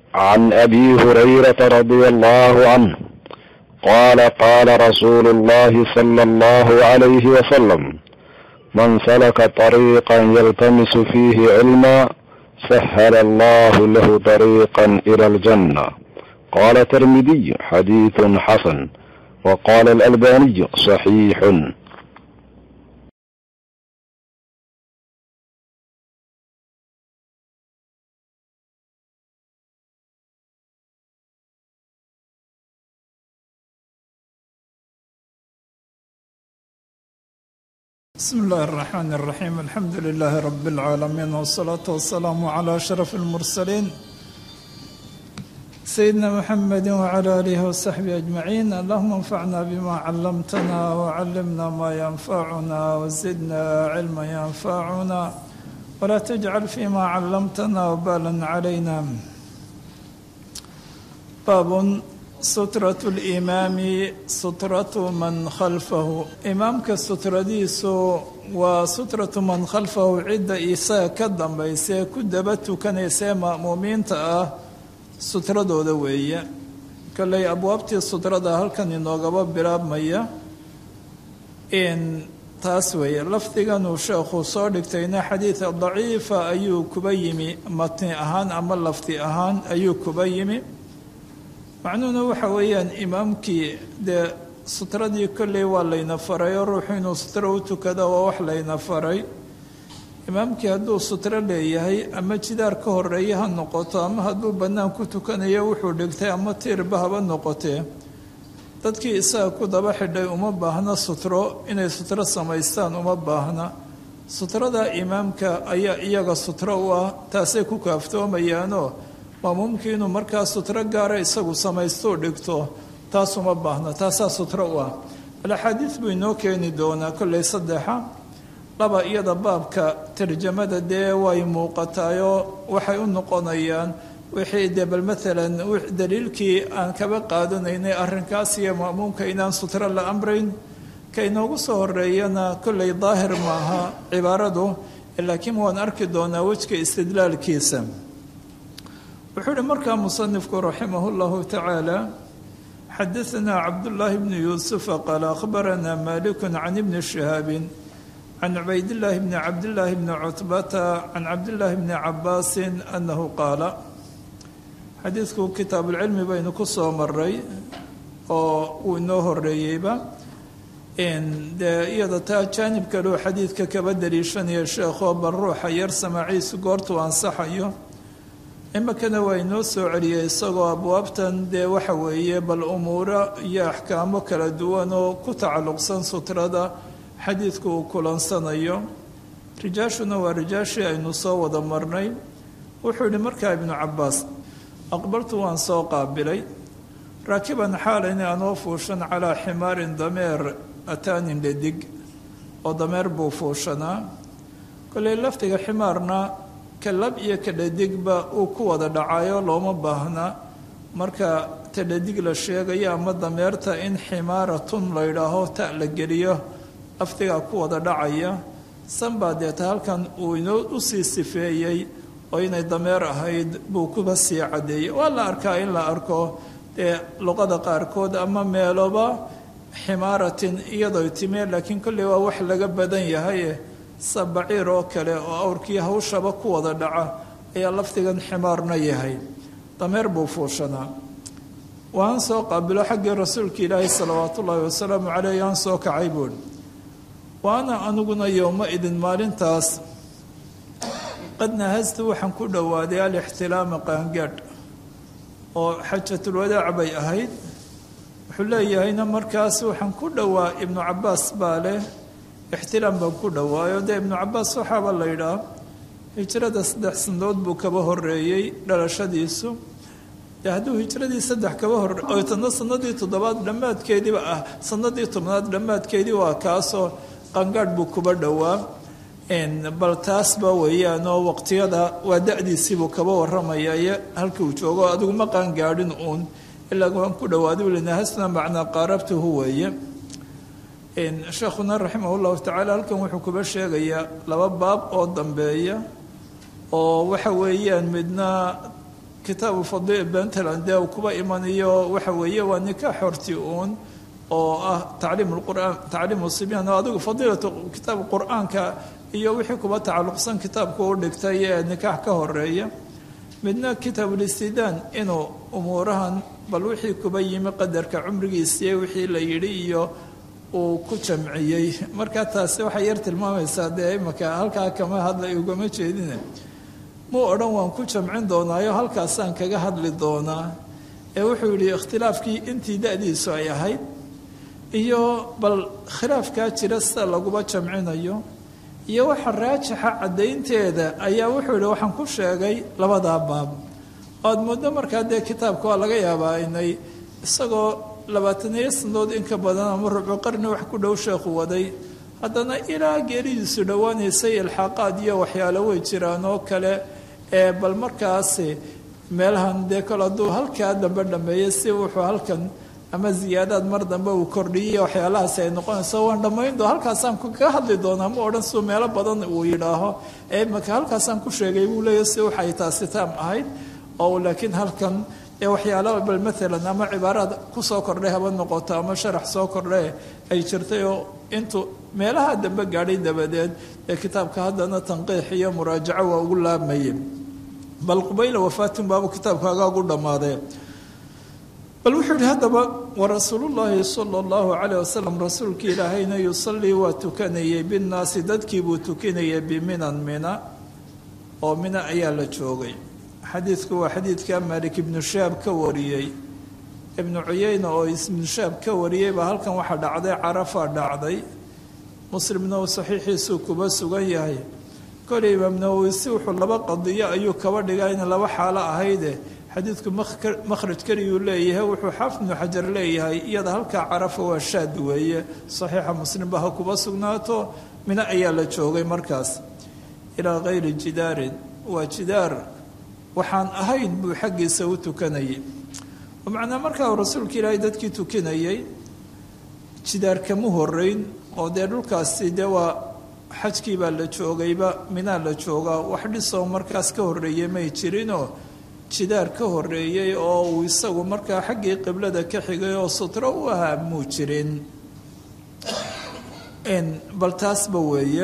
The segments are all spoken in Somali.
عن ابي هريره رضي الله عنه قال قال رسول الله صلى الله عليه وسلم من سلك طريقا يلتمس فيه علما سهل الله له طريقا الى الجنه قال الترمذي حديث حسن وقال الالباني صحيح بسم الله الرحمن الرحيم الحمد لله رب العالمين والصلاة والسلام على أشرف المرسلين سيدنا محمد وعلى آله وصحبه أجمعين اللهم انفعنا بما علمتنا وعلمنا ما ينفعنا وزدنا علما ينفعنا ولا تجعل فيما علمتنا وبالا علينا باب sutratu limaami sutratu man khalfahu imaamka sutradiisu waa sutratu man khalfahu cidda isaga ka dambaysae ku daba tukanaysae ma'muumiinta ah sutradooda weeye kolley abwaabtii sutrada halkan inoogaba bilaabmaya in taas weeye lafdiganuu sheekhu soo dhigtayna xadiida daciifa ayuu kuba yimi matni ahaan ama lafdi ahaan ayuu kuba yimi macnuhuna waxa weeyaan imaamkii dee sutradii kolley waa layna faray oo ruuxu inuu sutro u tukada waa wax layna faray imaamkii hadduu sutro leeyahay ama jidaar ka horeeya ha noqoto ama hadduu bannaan ku tukanayo wuxuu dhigtay ama tiirba haba noqotee dadkii isaga ku daba xidhay uma baahna sutro inay sutro samaystaan uma baahna sutrada imaamka ayaa iyaga sutro u ah taasay ku kaaftoomayaanoo maamuumkii inuu markaa sutro gaara isagu samaystou dhigto taas uma baahna taasaa sutro u ah alaxaadiid buu inoo keeni doonaa kolley saddexa laba iyada baabka tarjamada dee way muuqataayoo waxay u noqonayaan wixii dee bal maalan daliilkii aan kaba qaadanaynay arrinkaas iyo ma'muumka inaan sutro la amrayn ka inoogu soo horeeyana kolley daahir maaha cibaaradu laakiin waan arki doonaa wejka istidlaalkiisa wuxuu uhi markaa musanifku raximah اllahu tacaala xadaanaa cabdullaahi bni yuusufa qaala akhbaranaa maliku can ibni shihaabi can cubaydillaahi bni cabdillaahi bni cutbata can cabdillaahi bni cabaasin annahu qaala xadiidku kitaabuulcilmi baynu ku soo maray oo uu inoo horeeyeyba dee iyada taa jaanib kaleu xadiidka kaba daliishanaya sheekho bal ruuxa yar samaaciisu goortuu ansaxayo iminkana waa inoo soo celiyey isagoo abwaabtan dee waxa weeye bal umuuro iyo axkaamo kala duwan oo ku tacalluqsan sutrada xadiidku uu kulansanayo rijaashuna waa rijaashii aynu soo wada marnay wuxuu yihi markaa ibnu cabbaas aqbaltu waan soo qaabilay raakiban xaalayni anoo fuushan calaa ximaarin dameer ataanin ledig oo dameer buu fuushanaa kolley lafdiga ximaarna kalab iyo kadhadigba uu ku wada dhacayo looma baahna marka tadhadig la sheegayo ama dameerta in ximaaratun la yidhaaho ta la geliyo lafdigaa ku wada dhacaya sanbaa deeta halkan uu inoo usii sifeeyey oo inay dameer ahayd buu kuba sii caddeeyey waa la arkaa in la arko dee luqada qaarkood ama meeloba ximaaratin iyadoo timee laakiin kolley waa wax laga badan yahay sabaciir oo kale oo awrkii hawshaba ku wada dhaca ayaa lafdigan ximaarna yahay dameer buu fuushanaa waan soo qaabilo xaggii rasuulka ilaahi salawaatu ullaahi wasalaamu caleyh yaan soo kacay buuhi waana aniguna yowma idin maalintaas qad nahastu waxaan ku dhowaaday alixtilaama qaangaadh oo xajatulwadaac bay ahayd wuxuu leeyahayna markaas waxaan ku dhowaa ibnu cabbaas baa leh ixtiraam baan ku dhowaayo dee ibnu cabbaas waxaaba la yidhaah hijrada saddex sanadood buu kaba horeeyey dhalashadiisu dee hadduu hijradii saddex kaba horey oo tana sanadii toddobaad dhammaadkeediiba ah sanadii tobnaad dhammaadkeedii waa kaasoo qangaadh buu kuba dhowaa bal taasba weeyaanoo waqtiyada waa da-diisiibuu kaba waramaya iyo halkii uu joogo adigu ma qaangaadhin uun ilaa waan ku dhowaaday ulinahasna macnaa qaarabtuhu weeye sheekhuna raximah llahu tacaala halkan wuxuu kuba sheegayaa laba baab oo dambeeya oo waxa weeyaan midna kitaabu fadil puntland dee uu kuba imanayo waxa weeye waa nikaax horti uun oo ah tacliim lqur'aan tacliimu sibyan oo adigu fadiilatu kitaab qur-aanka iyo wixii kuba tacalluqsan kitaabku u dhigtay ee nikaax ka horeeya midna kitaabulistiidaan inuu umuurahan bal wixii kuba yimi qadarka cumrigiisiiyo wixii la yidhi iyo uu ku jamciyey marka taasi waxay yar tilmaamaysaa dee imaka halkaa kama hadla ugama jeedine muu odhan waan ku jamcin doonaayo halkaasaan kaga hadli doonaa ee wuxuu yidhi ikhtilaafkii intii da-diisu ay ahayd iyo bal khilaafkaa jira sida laguba jamcinayo iyo waxa raajixa caddaynteeda ayaa wuxuu yidhi waxaan ku sheegay labadaa baab oad muddo markaa dee kitaabka waa laga yaabaa inay isagoo labaataniyo sanadood inka badan ama rubu qarni wax ku dhow sheekhu waday haddana ilaa geeridiisu dhowaanaysay ilxaaqaad iyo waxyaalo way jiraan oo kale ee bal markaasi meelahan dee kale hadduu halkaa dambe dhameeyey si wuxuu halkan ama ziyaadaad mar dambe uu kordhiyay waxyaalahaasi ay noqonayso waan dhammayndo halkaasaan kaga hadli doonaa ma odhan suu meelo badan uu yidhaaho ee imaka halkaasaan ku sheegay buu leeyahy si waxay taasi taam ahayd oo laakiin halkan ee waxyaala bal maalan ama cibaaraad kusoo kordhay haba noqoto ama sharax soo kordhe ay jirtay oo intuu meelaha dambe gaadhay dabadeed ee kitaabka haddana tanqiix iyo muraajaco waa ugu laabmaye bal qubayla wafaatin baabu kitaabka agaagu dhammaadee bal wuxuu yihi haddaba warasuulullaahi sala allahu calayh wasalam rasuulka ilaahayna yusallii waa tukanayay binnaasi dadkii buu tukanayay biminan mina oo mina ayaa la joogay xadiidku waa xadiidka malik ibnu shaab ka wariyey ibnu cuyeyna oo ibnu shaab ka wariyey baa halkan waxaa dhacday carafa dhacday muslimna uu saxiixiisuu kuba sugan yahay koley imaam nawowi si wuxuu laba qadiyo ayuu kaba dhigaa in laba xaalo ahayde xadiidku makhraj keliyuu leeyahay wuxuu xaafid ibnu xajar leeyahay iyada halkaa carafa waa shaad weeye saxiixa muslimba ha kuba sugnaato mina ayaa la joogay markaas ilaa kayri jidaarin waa jidaar waxaan ahayn buu xaggiisa u tukanayay macnaa markaa uu rasuulka ilaahay dadkii tukanayay jidaar kama horeyn oo dee dhulkaasi dee waa xajkii baa la joogayba minaa la joogaa wax dhisoo markaas ka horreeyey may jirinoo jidaar ka horreeyey oo uu isagu markaa xaggii qiblada ka xigay oo sutro u ahaa muu jirin bal taasba weeye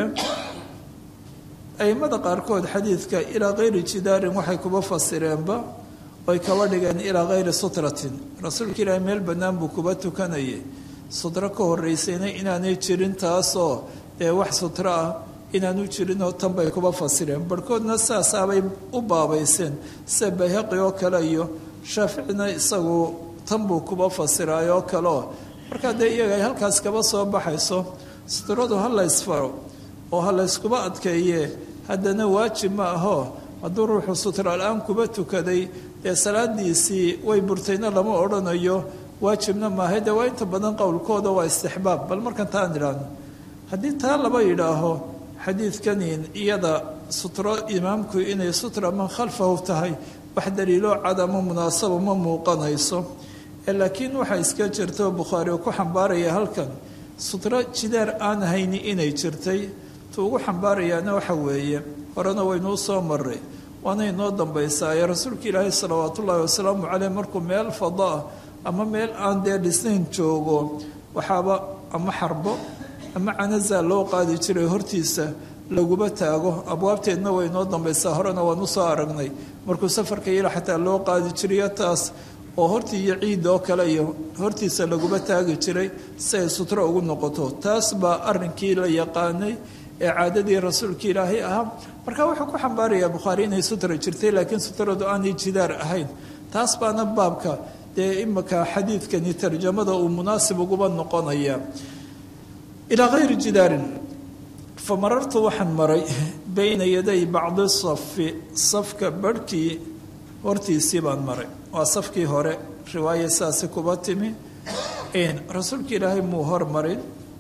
aimada qaarkood xadiidka ilaa kayri jidaarin waxay kuba fasireenba oy kaba dhigeen ilaa kayri sutratin rasuulka ilaahay meel bannaan buu kuba tukanayay sutro ka horreysayna inaanay jirin taasoo dee wax sutro ah inaanu jirinoo tan bay kuba fasireen barhkoodna saasaabay u baabayseen sida bayhaqi oo kale iyo shaaficina isagu tan buu kuba fasiraay oo kaleo markaa dee iyaga ay halkaas kaba soo baxayso sutradu ha la ysfaro oo ha layskuba adkeeye haddana waajib ma aho hadduu ruuxu sutra la-aan kuba tukaday dee salaadiisii way burtayna lama odhanayo waajibna maahay dee waa inta badan qowlkooda waa istixbaab bal markan taan idhaahno haddii taa laba yidhaaho xadiidkanin iyada sutro imaamku inay sutra man khalfahu tahay wax daliiloo cad ama munaasabo ma muuqanayso laakiin waxaa iska jirta bukhaari oo ku xambaaraya halkan sutro jidaar aan hayni inay jirtay tu ugu xambaarayaana waxa weeye horena waynuu soo maray waana inoo dambaysaa ee rasuulka ilaahay salawaat ullaahi wasalaamu caleyh markuu meel fadaa ama meel aan dee dhisnayn joogo waxaaba ama xarbo ama canaza loo qaadi jiray hortiisa laguba taago abwaabteedna way inoo dambaysaa horena waan usoo aragnay markuu safarka yala xataa loo qaadi jirayo taas oo hortii iyo ciid oo kale iyo hortiisa laguba taagi jiray si ay sutro ugu noqoto taas baa arrinkii la yaqaanay ee caadadii rasuulka ilaahay ahaa marka wuxuu ku xambaarayaa bukhaari inay sutra jirtay laakiin sutradu aanay jidaar ahayn taas baana baabka dee imika xadiidkani tarjamada uu munaasib uguba noqonaya ilaa kayri jidaarin fa marartu waxaan maray bayna yaday bacdi safi safka barhkii hortiisii baan maray waa safkii hore riwaaya saasi kuba timi rasuulka ilaahay muu hormarin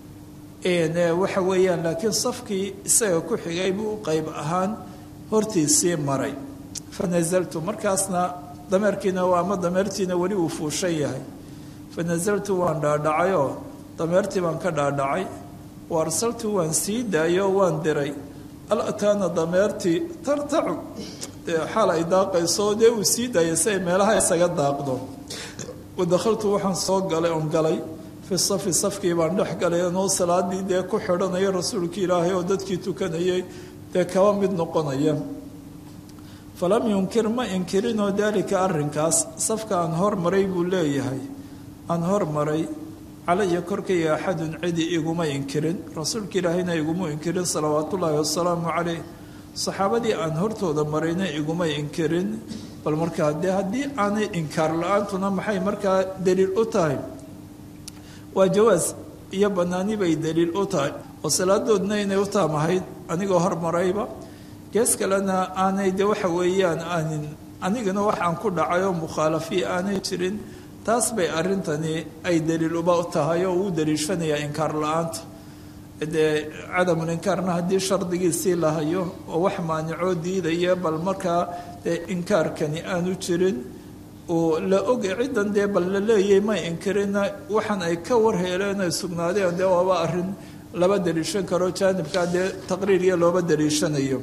waxa weeyaan laakiin safkii isaga ku xigay buu qeyb ahaan hortiisii maray fa nasaltu markaasna dameerkiina ama dameertiina weli uu fuushan yahay fa nasaltu waan dhaadhacayoo dameertii baan ka dhaadhacay wa arsaltu waan sii daayo waan diray alataana dameertii tartacu xaal ay daaqayso dee uu sii daayay si ay meelaha isaga daaqdo wadakhaltu waxaan soo galay oon galay fi safi safkii baan dhex galay anoo salaadii dee ku xidhanaya rasuulkii ilaahay oo dadkii tukanayay dee kaba mid noqonaya falam yunkir ma inkirinoo daalika arrinkaas safka aan hormaray buu leeyahay aan hormaray calaya korkayga axadun cidi iguma inkirin rasuulka ilaahayna iguma inkirin salawaatullaahi wasalaamu caleyh saxaabadii aan hortooda marayna iguma inkirin bal markaa dee haddii aanay inkaar la-aantuna maxay markaa daliil u tahay waa jawaas iyo bannaani bay daliil u tahay oo salaadoodna inay u taamahayd anigoo hormarayba gees kalena aanay de waxa weeyaan aanin anigana waxaan ku dhacay oo mukhaalafiya aanay jirin taas bay arrintani ay daliil uba tahay oo uu daliishanayaa inkaar la-aanta dee cadamul inkaarna haddii shardigiisii la hayo oo wax maanicoo diidaya bal markaa dee inkaarkani aanu jirin oo la oga ciddan dee bal la leeyay may inkirina waxaan ay ka warheeleen ay sugnaadeen dee waaba arrin laba daliishan karo jaanibkaa dee taqriiriya looba daliishanayo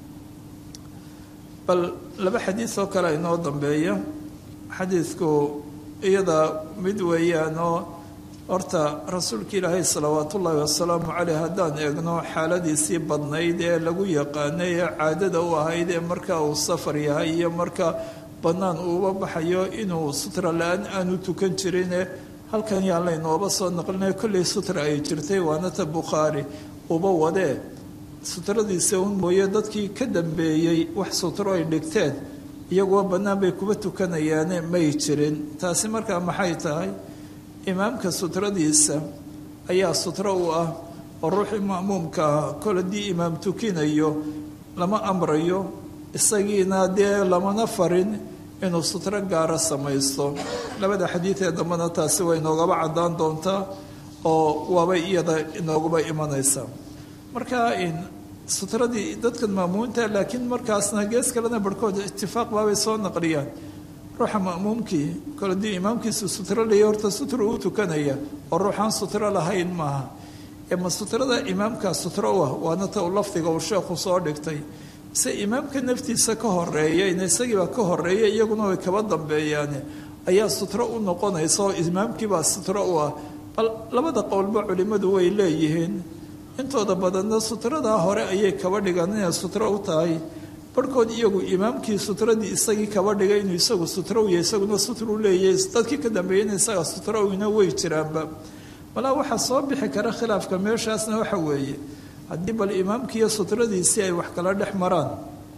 bal laba xadiis oo kale inoo dambeeya xadiidku iyada mid weeyaan oo horta rasuulka ilaahay salawaatullaahi wasalaamu caleyh haddaan eegno xaaladiisii badnayd ee lagu yaqaanay ee caadada u ahayd ee marka uu safar yahay iyo marka bannaan uuba baxayo inuu sutra la-aan aanu tukan jirine halkan yaa laynooba soo naqlinay kollay sutra ay jirtay waanata bukhaari uba wadee sutradiisa un mooye dadkii ka dambeeyey wax sutro ay dhigteen iyaguo bannaan bay kuba tukanayaane may jirin taasi markaa maxay tahay imaamka sutradiisa ayaa sutro u ah oo ruuxii ma'muumka ah kol haddii imaam tukinayo lama amrayo isagiina dee lamana farin inuu sutro gaara samaysto labada xadiid ee dambena taasi way inoogaba caddaan doontaa oo waabay iyada inooguba imanaysaa marka sutradii dadkan maamuunta laakiin markaasna gees kalena barhkood itifaaq baabay soo naqliyaan ruuxa ma'muumkii kol haddii imaamkiisu sutro leeya horta sutro uu tukanaya oo ruuxaan sutro lahayn maaha ee ma sutrada imaamkaa sutro u ah waana ta uu lafdiga uu sheekhu soo dhigtay se imaamka naftiisa ka horeeyayna isagiibaa ka horeeya iyaguna way kaba dambeeyaane ayaa sutro u noqonaysa oo imaamkiibaa sutro u ah bal labada qowlba culimmadu way leeyihiin intooda badanna sutradaa hore ayay kaba dhigaan inay sutro u tahay barhkood iyagu imaamkii sutradii isagii kaba dhigay inuu isagu sutro u yahay isaguna sutru leeyahay dadkii ka dambeeyeyna isaga sutro ina way jiraanba malaa waxaa soo bixi kara khilaafka meeshaasna waxa weeye haddii bal imaamkiiyo sutradiisii ay wax kala dhex maraan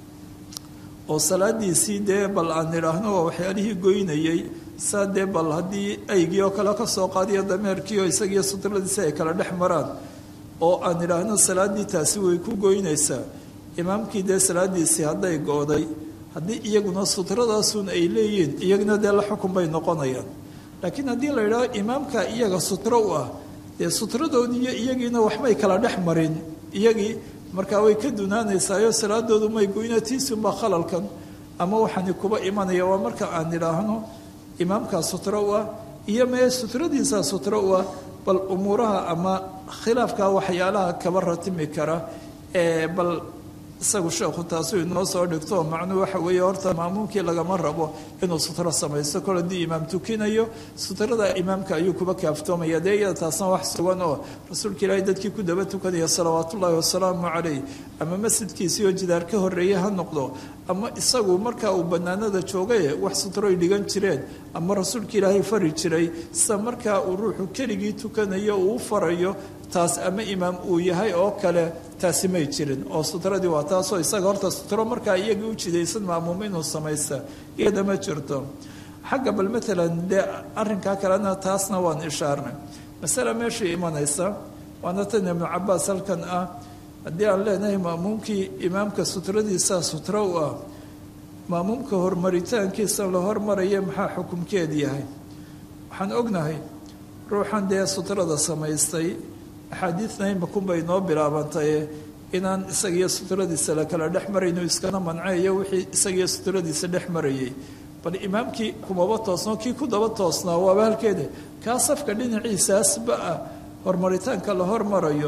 oo salaadiisii dee bal aan idhaahno waa waxyaalihii goynayay saa dee bal haddii aygii oo kale kasoo qaadiyo dameerkii oo isagiiyo sutradiisii ay kala dhex maraan oo aan idhaahno salaaddii taasi way ku goynaysaa imaamkii dee salaadiisii hadday go-day haddii iyaguna sutradaasun ay leeyihiin iyaguna dee la xukun bay noqonayaan laakiin haddii la yidhaaho imaamka iyaga sutro u ah dee sutradoodii iyo iyagiina waxbay kala dhex marin iyagii markaa way ka dunaanaysaayo salaadoodu may goynatiisunbaa khalalkan ama waxaani kuba imanaya waa marka aan idhaahno imaamkaa sutro u ah iyo mee sutradiisaa sutro u ah bal umuuraha ama khilaafka waxyaalaha kaba ratimi kara ee bal isagu sheekhu taasuu inoo soo dhigto macnuu waxa weeye horta maamuumkii lagama rabo inuu sutro samaysto kol haddii imaam tukinayo sutrada imaamka ayuu kuba kaaftoomaya dee iyada taasna wax sugan oo rasuulka ilaahay dadkii ku daba tukanaya salawaatullaahi wasalaamu calayh ama masjidkiisii oo jidaar ka horreeye ha noqdo ama isagu marka uu bannaanada joogaye wax sutroy dhigan jireen ama rasuulka ilaahay fari jiray sida markaa uu ruuxu keligii tukanayo uu u farayo taas ama imaam uu yahay oo kale taasi may jirin oo sutradii waa taasoo isaga horta sutro markaa iyagii u jidaysan maamuum inuu samaysta iyada ma jirto xagga bal matalan dee arrinkaa kalena taasna waan ishaarnay masale meeshii imanaysa waana tan ibnu cabaas halkan ah haddii aan leenahay maamuumkii imaamka sutradiisa sutro u ah maamuumka hormaritaankiisa la hormaraya maxaa xukumkeed yahay waxaan ognahay ruuxan dee sutrada samaystay axaadiidna imakunbay inoo bilaabantaye inaan isagiyo sutradiisa la kala dhex marayno iskana manceeyo wixii isagiyo sutradiisa dhex marayay bal imaamkii kumaba toosnoo kii ku daba toosnaa waaba halkeeda kaa safka dhinaciisaasba ah hormaritaanka la hormarayo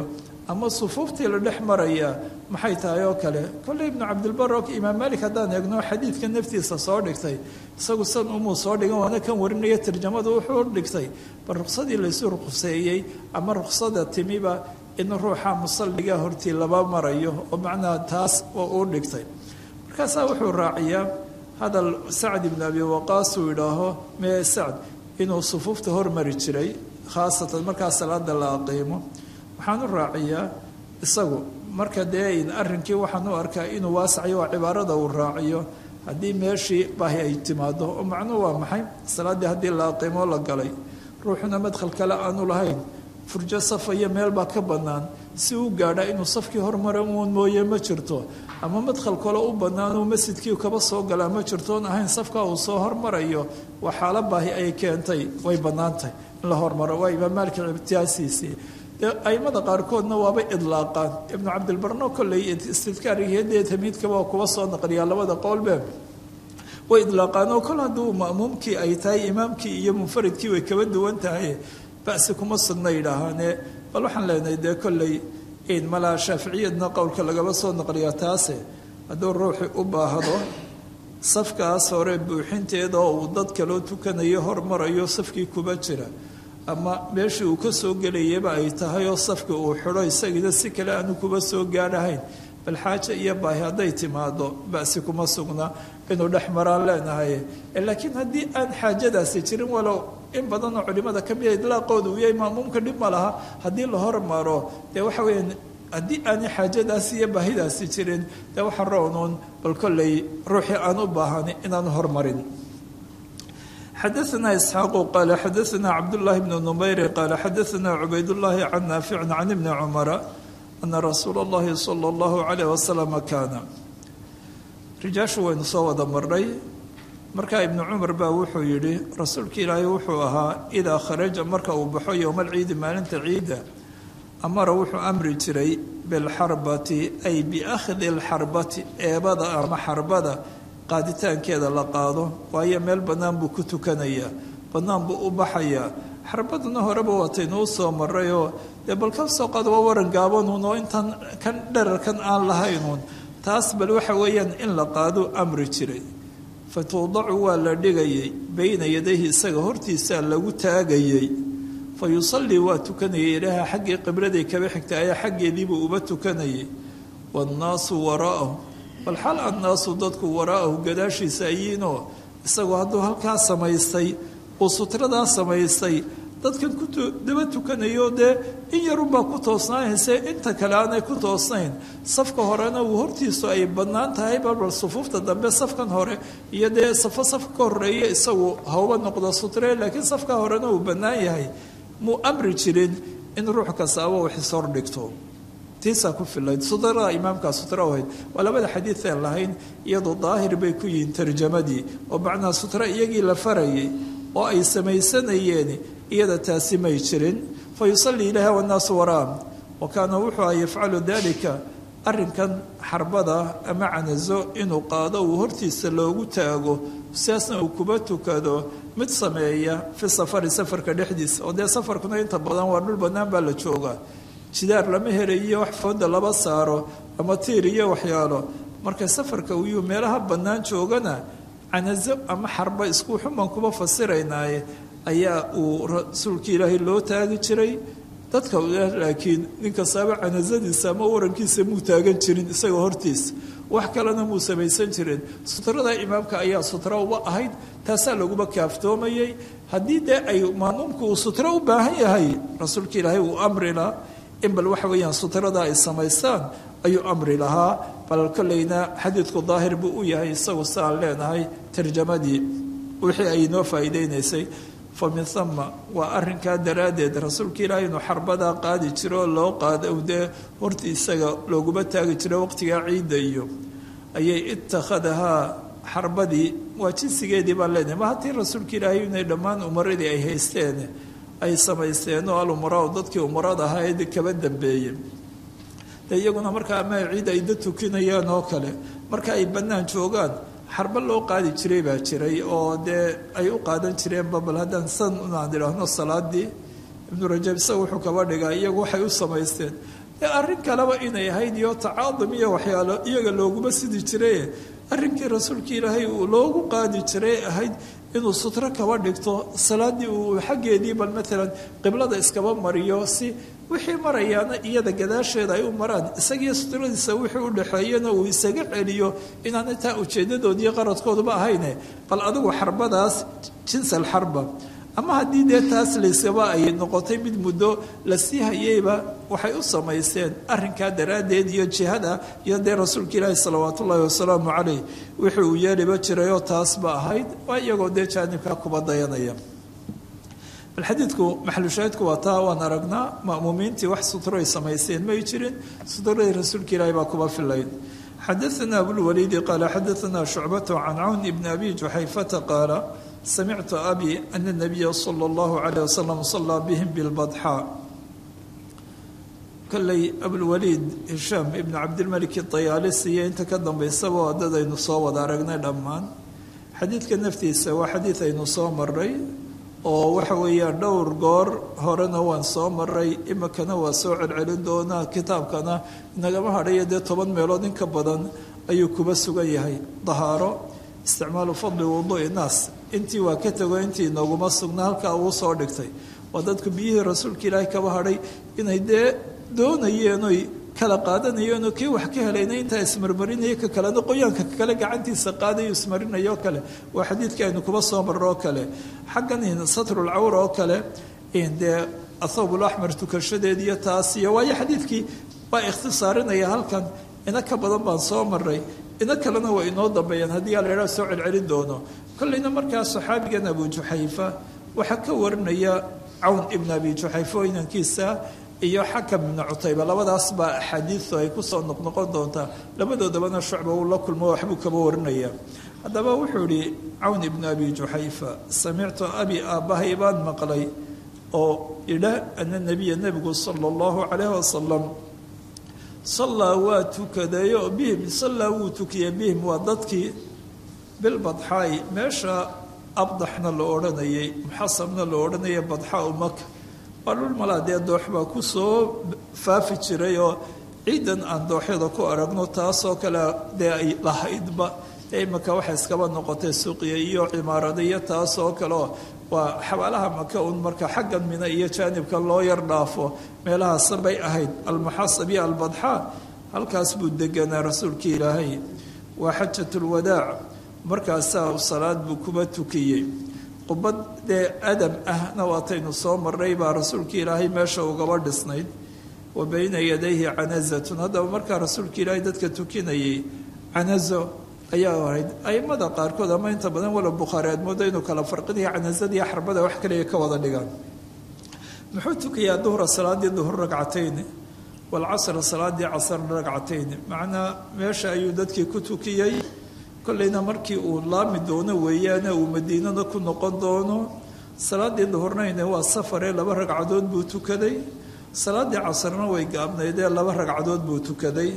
ama sufuuftii la dhex marayaa maxay tahay oo kale kolley ibnu cabdilbar oo imaam malik haddaan eegno xadiidka naftiisa soo dhigtay isagu san umuu soo dhigan waana kan warinaya tarjamada wuxuu dhigtay bal ruqsadii laysu ruqseeyey ama ruqsada timiba in ruuxa musalliga hortii laba marayo oo macnaha taas uu dhigtay markaasaa wuxuu raaciyaa hadal sacd ibnu abi waqaas uu idhaaho mee sacd inuu sufuufta hormari jiray khaasatan markaa salaada la aqiimo waxaan u raaciyaa isagu marka dee arrinkii waxaan u arkaa inuu waasacayo waa cibaarada uu raaciyo haddii meeshii baahi ay timaado oo macnuhu waa maxay salaaddii haddii la aqiimo la galay ruuxuna madkhal kale aanu lahayn furjo safa iyo meel baa ka bannaan si u gaadha inuu safkii hormara uun mooye ma jirto ama madkhal kale u bannaan uu masjidkii kaba soo galaa ma jirto oon ahayn safka uu soo hormarayo waa xaalo baahi ay keentay way bannaantahay in la hormaro waa imaam maalik ibtiyaasiisii aimada qaarkoodna waabay idlaaqaan ibnu cabdilbarno kolley istidkaarigeedee tamiidkaba waa kuwa soo naqliyaa labada qowlbe way idlaaqaan oo kol hadduu ma'muumkii ay tahay imaamkii iyo munfaridkii way kaba duwan tahay basi kuma sugna yidhaahaane bal waxaan leenahay dee kolley in malaa shaaficiyadna qowlka lagaba soo naqliyaa taase hadduu ruuxi u baahdo safkaas hore buuxinteeda oo uu dad kaloo tukanayo hormarayo safkii kuba jira ama meeshii uu ka soo gelayaba ay tahay oo safka uu xidho isagiina si kale aanu kuba soo gaadhahayn bal xaaja iyo baahi hadday timaado basi kuma sugna inuu dhex maraan leenahay laakiin haddii aan xaajadaasi jirin walow in badanoo culimada ka mida idlaaqooda uu yahay maamuumka dhib ma laha haddii la hormaro dee waxa weya haddii aanay xaajadaasi iyo baahidaasi jirin dee waxa roonuun bal kolley ruuxii aan u baahani inaanu hormarin xadaثna isxaaqu qaala xadaثna cabdالlahi bn numayri qaala xadaثna cubaydالlahi can naaficin can ibni cumara ana rasuula اllahi salى اllahu عalayh waslama kaana rijaashu waynu soo wada marnay markaa ibnu cumar baa wuxuu yidhi rasuulka ilaahay wuxuu ahaa idaa kharaja marka uu baxo yowma alciidi maalinta ciidda amara wuxuu amri jiray bilxarbati ay biakhdi اlxarbati eebada ama xarbada qaaditaankeeda la qaado waayo meel bannaan buu ku tukanayaa bannaan buu u baxayaa xarbaduna horeba waataynuu soo marayoo dee bal ka soo qaad waa waran gaabanuun oo intan kan dherarkan aan lahaynuun taas bal waxa weeyaan in la qaado amri jiray fa tuudacu waa la dhigayay bayna yadayhi isaga hortiisaa lagu taagayey fa yusallii waa tukanayay ilaaha xaggii qibraday kaba xigta ayaa xaggeediibuu uba tukanayay waannaasu waraa'ahu bal xal annaasu dadku waraa'ahu gadaashiisa ayiinoo isagoo hadduu halkaa samaystay uu sutradaa samaystay dadkan ku daba tukanayo dee in yarunbaa ku toosnaanayse inta kale aanay ku toosnayn safka horena uu hortiisu ay bannaan tahay balbal sufuufta dambe safkan hore iyo dee safo safka ka horeeya isagu hawba noqdo sutre laakiin safka horena uu bannaan yahay muu amri jirin in ruux kastaaba uu xisor dhigto tiisaa ku filayd sutrada imaamkaa sutra ahayd waa labada xadiideen lahayn iyadoo daahir bay ku yihiin tarjamadii oo macnaha sutra iyagii la farayay oo ay samaysanayeen iyada taasi may jirin fa yusallii ilaaha wannaasu waraam wa kaana wuxuu a yafcalu dalika arrinkan xarbada ama canazo inuu qaado uu hortiisa loogu taago sidaasna uu kuba tukado mid sameeya fi safari safarka dhexdiisa oo dee safarkuna inta badan waa dhul bannaan baa la joogaa jidaar lama helayiyo wax fooda laba saaro ama tiir iyo waxyaalo marka safarka uyuu meelaha bannaan joogana canazo ama xarba isku xuman kuba fasiraynaaye ayaa uu rasuulka ilaahay loo taagi jiray dadka laakiin nin kastaaba canazadiisa ama warankiisa muu taagan jirin isaga hortiisa wax kalena muu samaysan jirin sutrada imaamka ayaa sutra uba ahayd taasaa laguba kaaftoomayay haddii dee ay maamuumku uu sutro u baahan yahay rasuulka ilaahay uu amri lahaa in bal waxa weeyaan sutrada ay samaystaan ayuu amri lahaa bal kolleyna xadiidku daahir buu u yahay isagu siaan leenahay tarjamadii wixii ay noo faa'iideynaysay fa min hama waa arrinkaa daraaddeed rasuulka ilaahay inuu xarbadaa qaadi jiro oo loo qaada dee horti isaga looguma taagi jiro waqtigaa ciidda iyo ayay itakhadahaa xarbadii waa jinsigeedii baan leenahay ma haddii rasuulka ilaahay inay dhammaan umaradii ay haysteen ay samaysteen oo alumaraau dadkii umarada ahaa ee kaba dambeeyey de iyaguna markaa ama ciid ay da tukinayaan oo kale marka ay bannaan joogaan xarba loo qaadi jiray baa jiray oo dee ay u qaadan jireenba bal haddaan san unaan idhaahno salaadii ibnu rajab isaga wuxuu kaba dhigaa iyagu waxay u samaysteen ee arrin kaleba inay ahayd iyo tacaadum iyo waxyaalo iyaga looguma sidi jiraye arrinkii rasuulka ilaahay uu loogu qaadi jiray ahayd inuu sutro kaba dhigto salaadii uu xaggeedii bal maalan qiblada iskaba mariyo si wixii marayaana iyada gadaasheeda ay u maraan isagiiyo sutradiisa wixii u dhexeeyana uu isaga celiyo inaan intaa ujeedadoodiiyo qaradkooduba ahayne bal adigu xarbadaas jinsal xarba ama haddii dee taas layskaba ay noqotay mid muddo la sii hayeyba waxay u samaysteen arrinkaa daraaddeed iyo jihada iyo dee rasuulka ilaahi salawaatu ullaahi wasalaamu caleyh wixii uu yeeliba jirayoo taasba ahayd waa iyagoo dee jaanibkaa kuba dayanaya bal xadiidku maxalushaahidku waa taa waan aragnaa ma'muumiintii wax sutro ay samaysteen may jirin sutradii rasuulka ilaahi baa kuba filayd xadaana abulwaliidi qaala xadaana shucbatu can cawn ibni abi juxayfata qaala samictu abi ana nabiya sala allahu calayh wasalam sallaa bihim bilbadxaa kolley abulwaliid hishaam ibnu cabdilmalik dayaalisi iyo inta ka dambaysaba waa dad aynu soo wada aragnay dhammaan xadiidka naftiisa waa xadiid aynu soo maray oo waxa weeyaan dhowr goor horena waan soo maray imikana waa soo celcelin doonaa kitaabkana inagama hadhayo dee toban meelood in ka badan ayuu kuba sugan yahay dahaaro isticmaalu fadli wuduui naas intii waa ka tego intii inooguma sugna halkaa uu soo dhigtay waa dadku biyihii rasuulka ilaahay kaba hadhay inay dee doonayeen oy kala qaadanayeen oo kii wax ka helayna intaa ismarmarinaya ka kalena qoyaanka kale gacantiisa qaadayo ismarinayo kale waa xadiidkii aynu kuba soo marro oo kale xaggan satrulcawr oo kale dee athawbulaxmar tukashadeed iyo taas iyo waayo xadiidkii waa ikhtisaarinaya halkan ina ka badan baan soo maray ina kalena waa inoo dambeeyaan haddii aa la idhaha soo celcelin doono kolleyna markaa saxaabigan abu juxayfa waxaa ka warinaya cawn ibn abi juxayfa oo inankiisa iyo xakam ibnu cutayba labadaas baa axaadiistu ay kusoo noqnoqon doontaa labadoodabana shucba uu la kulmo waxbuu kaba warinaya haddaba wuxuu ihi cawn ibnu abi juxayfa samictu abi aabbahay baan maqlay oo idha ana nebiya nebigu sala allahu calayh wasalam sallaa waa tukadayo bihim sallaa wuu tukiyey bihim waa dadkii bilbadxaai meesha abdaxna la odhanayay muxasamna la odhanayay badxaa u maka waa dhul malaa dee doox baa ku soo faafi jiray oo ciidan aan dooxyada ku aragno taasoo kale dee ay lahaydba dee imika waxay iskaba noqotay suuqiya iyo cimaarada iyo taasoo kaleoo waa xabaalaha maka un marka xaggan mina iyo jaanibka loo yar dhaafo meelahaasa bay ahayd almuxasab iyo albadxaa halkaas buu deganaa rasuulka ilaahay waa xajatulwadaac markaasaa salaad buu kuba tukiyey qubad dee adam ahna waataynu soo marray baa rasuulka ilaahay meesha ugaba dhisnayd wa bayna yadayhi canazatun haddaba markaa rasuulka ilaahay dadka tukinayay canazo ayaa ahayd aimada qaarkood ama inta badan wala bukhaari aad moodo inuu kala farqinayo canazadiiyo xarbada wax kaliya ka wada dhigaan muxuu tukayaa duhra salaadii duhur ragcatayni walcasra salaadii casr ragcatayni macnaa meesha ayuu dadkii ku tukiyey kollayna markii uu laami doono weeyaane uu madiinada ku noqon doono salaadii duhurnayne waa safaree laba ragcadood buu tukaday salaadii casrna way gaabnaydee laba ragcadood buu tukaday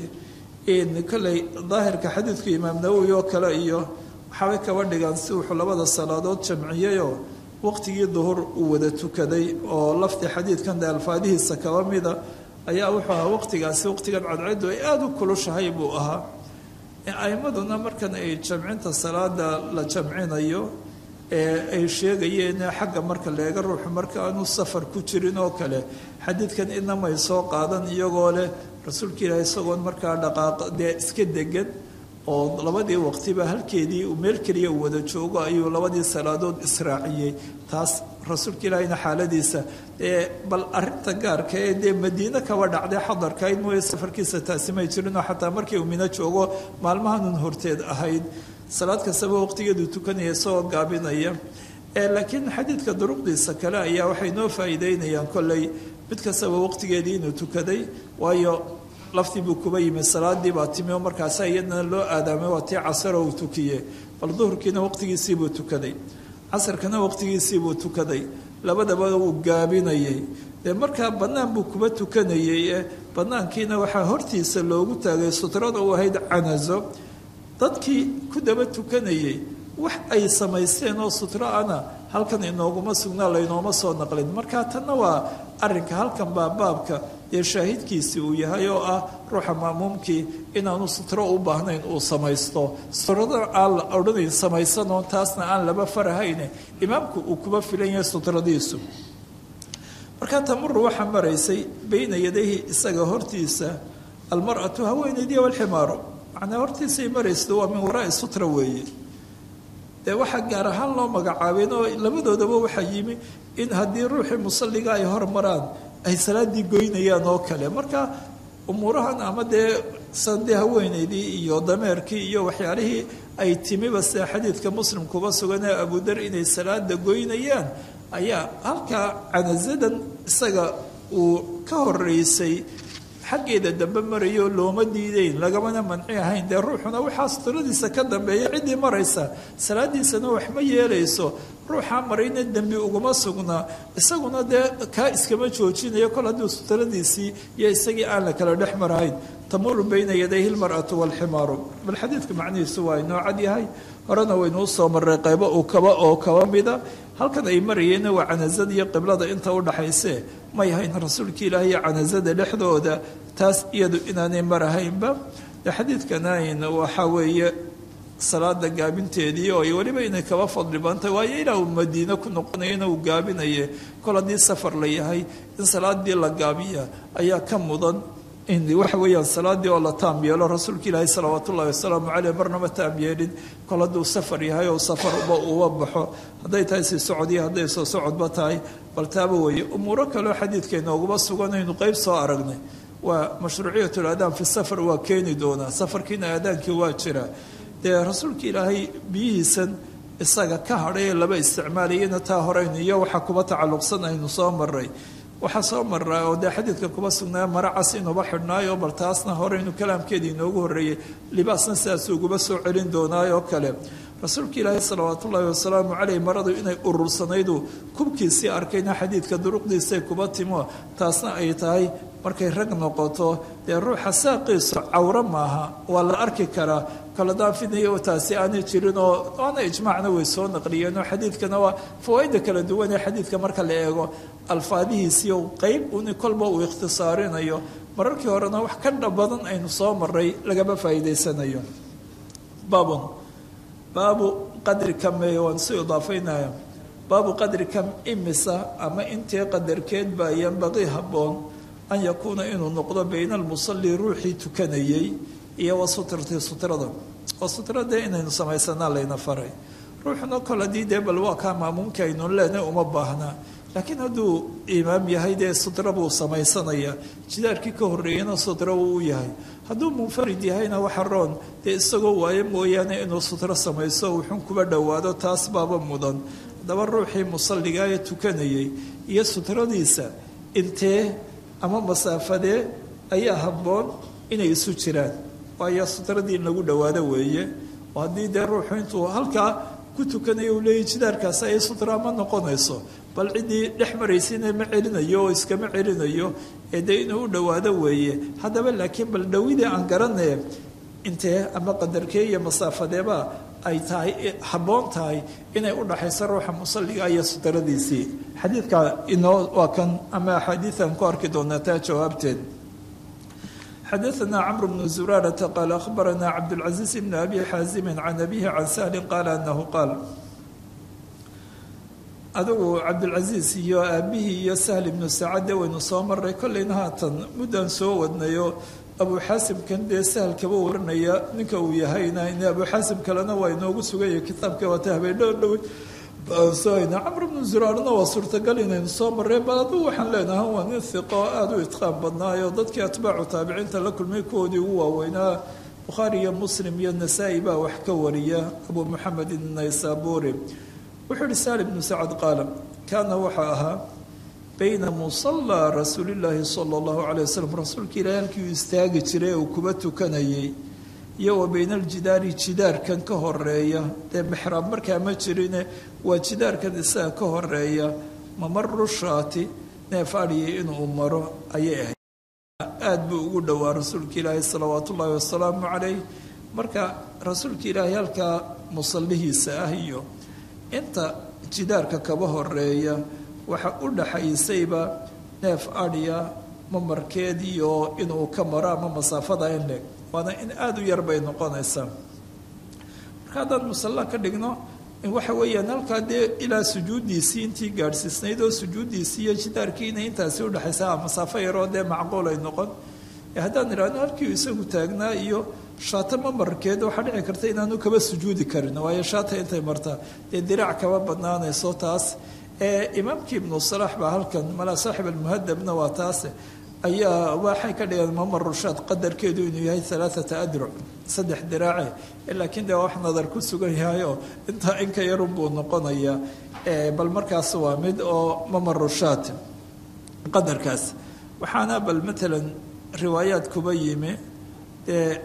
kolley daahirka xadiidku imaam nawowi oo kale iyo waxaabay kaba dhigaan si wuxuu labada salaadood jamciyeyoo waqtigii duhur uu wada tukaday oo lafdi xadiidkan de alfaadihiisa kaba mida ayaa wuxuu ahaa waqtigaasi waqtigan cadceedu ay aada u kulushahay buu ahaa aimaduna markan ay jamcinta salaada la jamcinayo ee ay sheegayeen xagga marka leega ruuxu marka aanu safar ku jirin oo kale xadiidkan inamay soo qaadan iyagoo leh rasuulka ilaahi isagoon markaa dhaqaaq dee iska degan oo labadii waqtiba halkeedii uu meel keliya uu wada joogo ayuu labadii salaadood israaciyey taas rasuulka ilaahina xaaladiisa ee bal arinta gaarka ee dee madiine kaba dhacday xadarkayd mooye safarkiisa taasi may jirinoo xataa markii uu mino joogo maalmahanun horteed ahayd salaad kastaba waqtigeedu tukanaya isagoo gaabinaya laakiin xadiidka duruqdiisa kale ayaa waxay noo faa'iideynayaan kolley mid kastaba waqtigeedii inuu tukaday waayo laftii buu kuba yimi salaadii baa timi oo markaasa iyadana loo aadaamay waa tii casaro uu tukiye bal duhurkiina waqtigiisiibuu tukaday casarkana waqtigiisiibuu tukaday labadaba uu gaabinayay dee markaa bannaan buu kuba tukanayay ee bannaankiina waxaa hortiisa loogu taagay sutrada u ahayd canazo dadkii ku daba tukanayay wax ay samaysteen oo sutro ana halkan inooguma sugnaa laynooma soo naqlin marka tanna waa arinka halkan baa baabka dee shaahidkiisii uu yahay oo ah ruuxa maamuumkii inaanu sutro u baahnayn uu samaysto sutrada aan la odhanayn samaysanoo taasna aan laba farahayne imaamku uu kuba filan yahay sutradiisu markaa tamuru waxaa maraysay bayna yadayhi isaga hortiisa almar'atu haweenaydii walximaaru macnaa hortiisay maraysa waa min waraai sutra weeye dee waxaa gaar ahaan loo magacaabeen oo labadoodaba waxaa yimi in haddii ruuxii musalliga ay hormaraan ay salaaddii goynayaan oo kale marka umuurahan ama dee sandee haweenaydii iyo dameerkii iyo waxyaalihii ay timiba sida xadiidka muslim kuba sugan ee abudar inay salaada goynayaan ayaa halkaa canasadan isaga uu ka horeysay xaggeeda dambe marayo looma diideyn lagamana manci ahayn dee ruuxuna waxaa sutradiisa ka dambeeya ciddii maraysa salaadiisana wax ma yeelayso ruuxaa marayna dembi uguma sugnaa isaguna dee kaa iskama joojinayo kol hadduu sutradiisii iyo isagii aan la kala dhex marahayn tamuru bayna yadayhi lmar'atu waalximaaru bal xadiidka macnihiisu waa inoo cad yahay horena waynuu soo maray qaybo uu kaba oo kaba mida halkan ay marayeenna waa canasada iyo qiblada inta u dhaxayse may hayn rasuulka ilaahi iyo canasada dhexdooda taas iyadu inaanay marahaynba de xadiidkanayn waxaa weeye salaada gaabinteedii oo weliba inay kaba fadli badantahay waayo ilaa uu madiine ku noqonayana uu gaabinaye kol haddii safar la yahay in salaadii la gaabiya ayaa ka mudan in waxa weeyaan salaadii oo la taam yeelo rasuulka ilaahi salawaat ullahi wasalaamu caleyh marnama taam yeelin kol hadduu safar yahay oo safarba uba baxo hadday tahay sii socod iyo hadday soo socodba tahay bal taaba weeye umuuro kaleo xadiidka inooguma suganaynu qeyb soo aragnay waa mashruuciyat ladaan fi safar waa keeni doonaa safarkiina aadaankii waa jira dee rasuulka ilaahay biyihiisan isaga ka hadhay ee laba isticmaalayana taa horeynu iyo waxaa kuba tacalluqsan aynu soo maray waxaa soo maraa oo dee xadiidka kuba sugnaa mara cas inuba xidhnaayo bal taasna horeynu kalaamkeedii inoogu horreeyey libaasna sidaas uguba soo celin doonaayoo kale rasuulka ilaahi salawaat ullaahi wasalaamu caleyh maradu inay urursanaydu kubkiisii arkayna xadiidka duruqdiisay kuba timo taasna ay tahay markay rag noqoto dee ruuxa saaqiisu cawro maaha waa la arki karaa kala daafinayo taasi aanay jirin oo waana ijmaacna way soo naqliyeen oo xadiidkana waa fawaaida kala duwan ee xadiidka marka la eego alfaadihiisiyo qeyb uni kolba uu ikhtisaarinayo mararkii horena wax ka dha badan aynu soo maray lagama faa'iidaysanayo baabun baabu qadri kame waan soo idaafaynaya baabu qadri kam imisa ama intee qadarkeed baa yanbaqii habboon an yakuuna inuu noqdo bayna almusalli ruuxii tukanayey iyo wa sutrati sutrada oo sutrada inaynu samaysanaa layna faray ruuxuna kol haddii dee bal waa kaa maamuumka aynu leenay uma baahnaa laakiin hadduu imaam yahay dee sutra buu samaysanaya jidaarkii ka horreeyana sutra wuu u yahay hadduu munfarid yahayna waxa roon dee isagoo waayo mooyaane inuu sutro samayso wuxun kuba dhowaado taas baaba mudan haddaba ruuxii musalliga ee tukanayay iyo sutradiisa intee ama masaafadee ayaa habboon inay isu jiraan waayo sutradii in lagu dhowaado weeye oo haddii dee ruuxu intuu halkaa ku tukanayo uu leeyahy jidaarkaasi ay sutra ma noqonayso bal ciddii dhex maraysayna ma celinayo oo iskama celinayo ee dee inuu u dhowaado weeye haddaba laakiin bal dhowidii aan garanee intee ama qadarkee iyo masaafadeeba ay tahay habboon tahay inay u dhaxayso ruuxa musalliga iyo sutradiisii xadiidka inoo waa kan ama axaadiian ku arki doonaa taa jawaabteed xadaثna cmr bn zurarata qaal akhbarana cabdاlcaزiiz bn abi xaazimi can abihi can sahli qaala anahu qaal adigu cabdulcaziiz iyo aabihii iyo sahl ibnu saacadde waynu soo maray kollayna haatan muddaan soo wadnayo abu xaasimkan dee sahl kaba waranaya ninka uu yahayna in abu xaasim kalena waa inoogu suganya kitaabka waata habeendho dhow baansohayna camr bnu zuraarna waa suurtagal inaynu soo mareen bal adigu waxaan leenahay waa nin hiqo aada u itqaan badnaayo dadkii atbaacu taabiciinta la kulmay kuwoodii ugu waaweynaa bukhaari iyo muslim iyo nasaa-i baa wax ka wariya abu moxamed inaysaburi wuxuu ihi saali bnu sacad qaala kaana waxaa ahaa bayna musallaa rasuulillaahi sala allahu calay wasalam rasuulka ilaahi halkii uu istaagi jiray ee uu kuba tukanayay iyo wa bayna aljidaari jidaarkan ka horeeya dee mixraab markaa ma jirine waa jidaarkan isaga ka horeeya mamaru shaati neef adhiyay inuu maro ayay ahayd aada buu ugu dhowaa rasuulka ilaahi salawaat ullaahi wasalaamu calayh marka rasuulka ilaahi halkaa musallihiisa ah iyo inta jidaarka kaba horeeya waxa u dhaxaysayba neef adhiya mamarkeed iyo inuu ka maro ama masaafada in leeg waana in aada u yar bay noqonaysaa marka haddaan musalla ka dhigno waxa weeyaan halkaa dee ilaa sujuuddiisii intii gaadhsiisnayd oo sujuuddiisii iyo jidaarkiina intaasi udhexaysa masaafo yaroo dee macquul ay noqon haddaan idhahno halkii isagu taagnaa iyo shaata mamarkeed waxaa dhici karta inaanu kaba sujuudi karin waayo shaata intay martaa dee diraac kaba badnaanayso taas imaamkii ibnu salaax baa halkan malaa saaxib almuhadabna waa taas ayaa waxay ka dhigeen mamar rushaad qadarkeedu inuu yahay alaaata adruc saddex diraace laakiin dee wax nadar ku sugan yahay oo intaa inka yarun buu noqonayaa bal markaas waa mid oo mamar rushaad qadarkaas waxaana bal matalan riwaayaad kuba yimi dee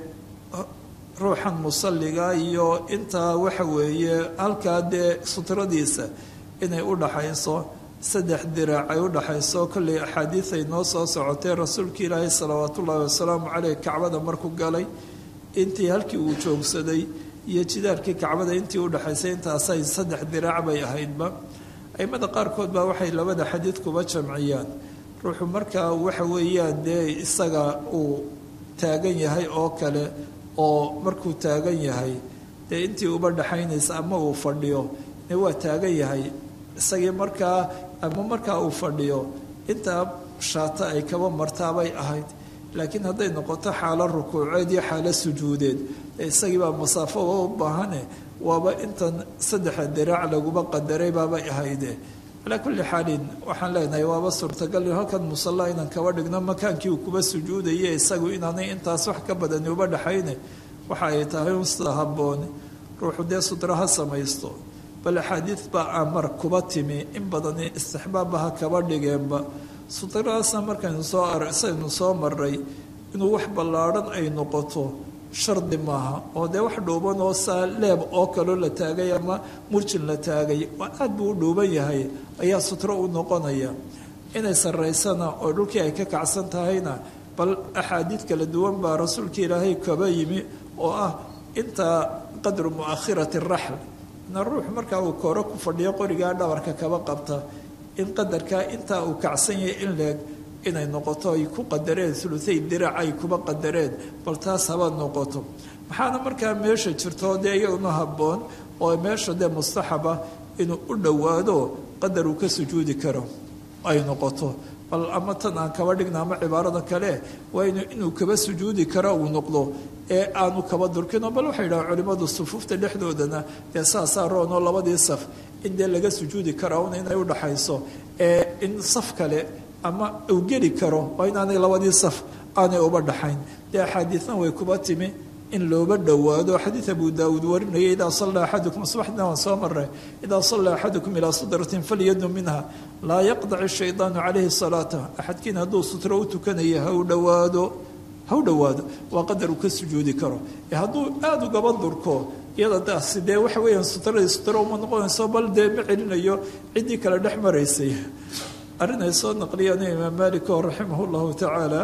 ruuxan musalliga iyo intaa waxa weeye halkaa dee sutradiisa inay u dhaxayso saddex diraac ay u dhaxayso kollay axaadiid ay noo soo socotay rasuulka ilaahay salawaatu ullaahi wasalaamu caleyh kacbada markuu galay intii halkii uu joogsaday iyo jidaarkii kacbada intii udhexaysay intaasay saddex diraac bay ahaydba aimada qaarkood baa waxay labada xadiid kuba jamciyaan ruuxu markaa waxa weeyaan dee isaga uu taagan yahay oo kale oo markuu taagan yahay dee intii uba dhaxaynaysa ama uu fadhiyo ne waa taagan yahay isagii markaa ama markaa uu fadhiyo intaa shaata ay kaba martaabay ahayd laakiin hadday noqoto xaalo rukuuceed iyo xaalo sujuudeed isagiibaa masaafo u baahane waaba intan saddexa diraac laguba qadaray baabay ahayde calaa kulli xaalin waxaan leenahay waaba suurtagal halkan musalla inaan kaba dhigno makaankii uu kuba sujuudaye isagu inaanay intaas wax ka badani uba dhaxayne waxa ay tahay un sida habboon ruuxu dee sudra ha samaysto bal axaadiid baa amar kuba timi in badani istixbaabbaha kaba dhigeenba sudradaasna markaynu soo saynu soo maray inuu wax ballaadhan ay noqoto shardi maaha oo dee wax dhuuban oo saa leeb oo kaloo la taagay ama murjin la taagay waa aad buu u dhuuban yahay ayaa sutro u noqonaya inay saraysana oo dhulkii ay ka kacsan tahayna bal axaadiid kala duwan baa rasuulka ilaahay kaba yimi oo ah inta qadru mu'akhirati raxl na ruux markaa uu kooro ku fadhiyo qorigaa dhabarka kaba qabta in qadarkaa intaa uu kacsan yahay in leeg inay noqoto ay ku qadareen uluay diraac ay kuba qadareen bal taas haba noqoto maxaana markaa meesha jirto dee iyaguna habboon oo meesha dee mustaxaba inuu u dhowaado qadar uu ka sujuudi karo ay noqoto bal ama tan aan kaba dhigna ama cibaarada kale waa inuu kaba sujuudi karo uu noqdo ee aanu kaba durkino bal waxay yidhaha culimmadu sufuufta dhexdoodana dee saasaa roonoo labadii saf in dee laga sujuudi karo un inay udhaxayso ee in saf kale ama uu geli karo waa inaanay labadii saf aanay uba dhaxayn dee axaadiidna way kuba timi in looba dhowaado xadiid abu daawuud warinaya idaa sallaa axadukum subaxdina waan soo maray idaa sallaa axadukum ilaa sudratin falyadnu minha laa yaqdac shaydaanu calayhi salaata axadkiin hadduu sutro u tukanaya ha u dhowaado ha u dhowaado waa qadar uu ka sujuudi karo ee hadduu aada ugaba durko iyada taasi dee waxa weeyaan sutradii sutro uma noqonayso bal dee ma celinayo ciddii kale dhex maraysay arrin ay soo naqliyaan imaam malik oo raximah llahu tacaala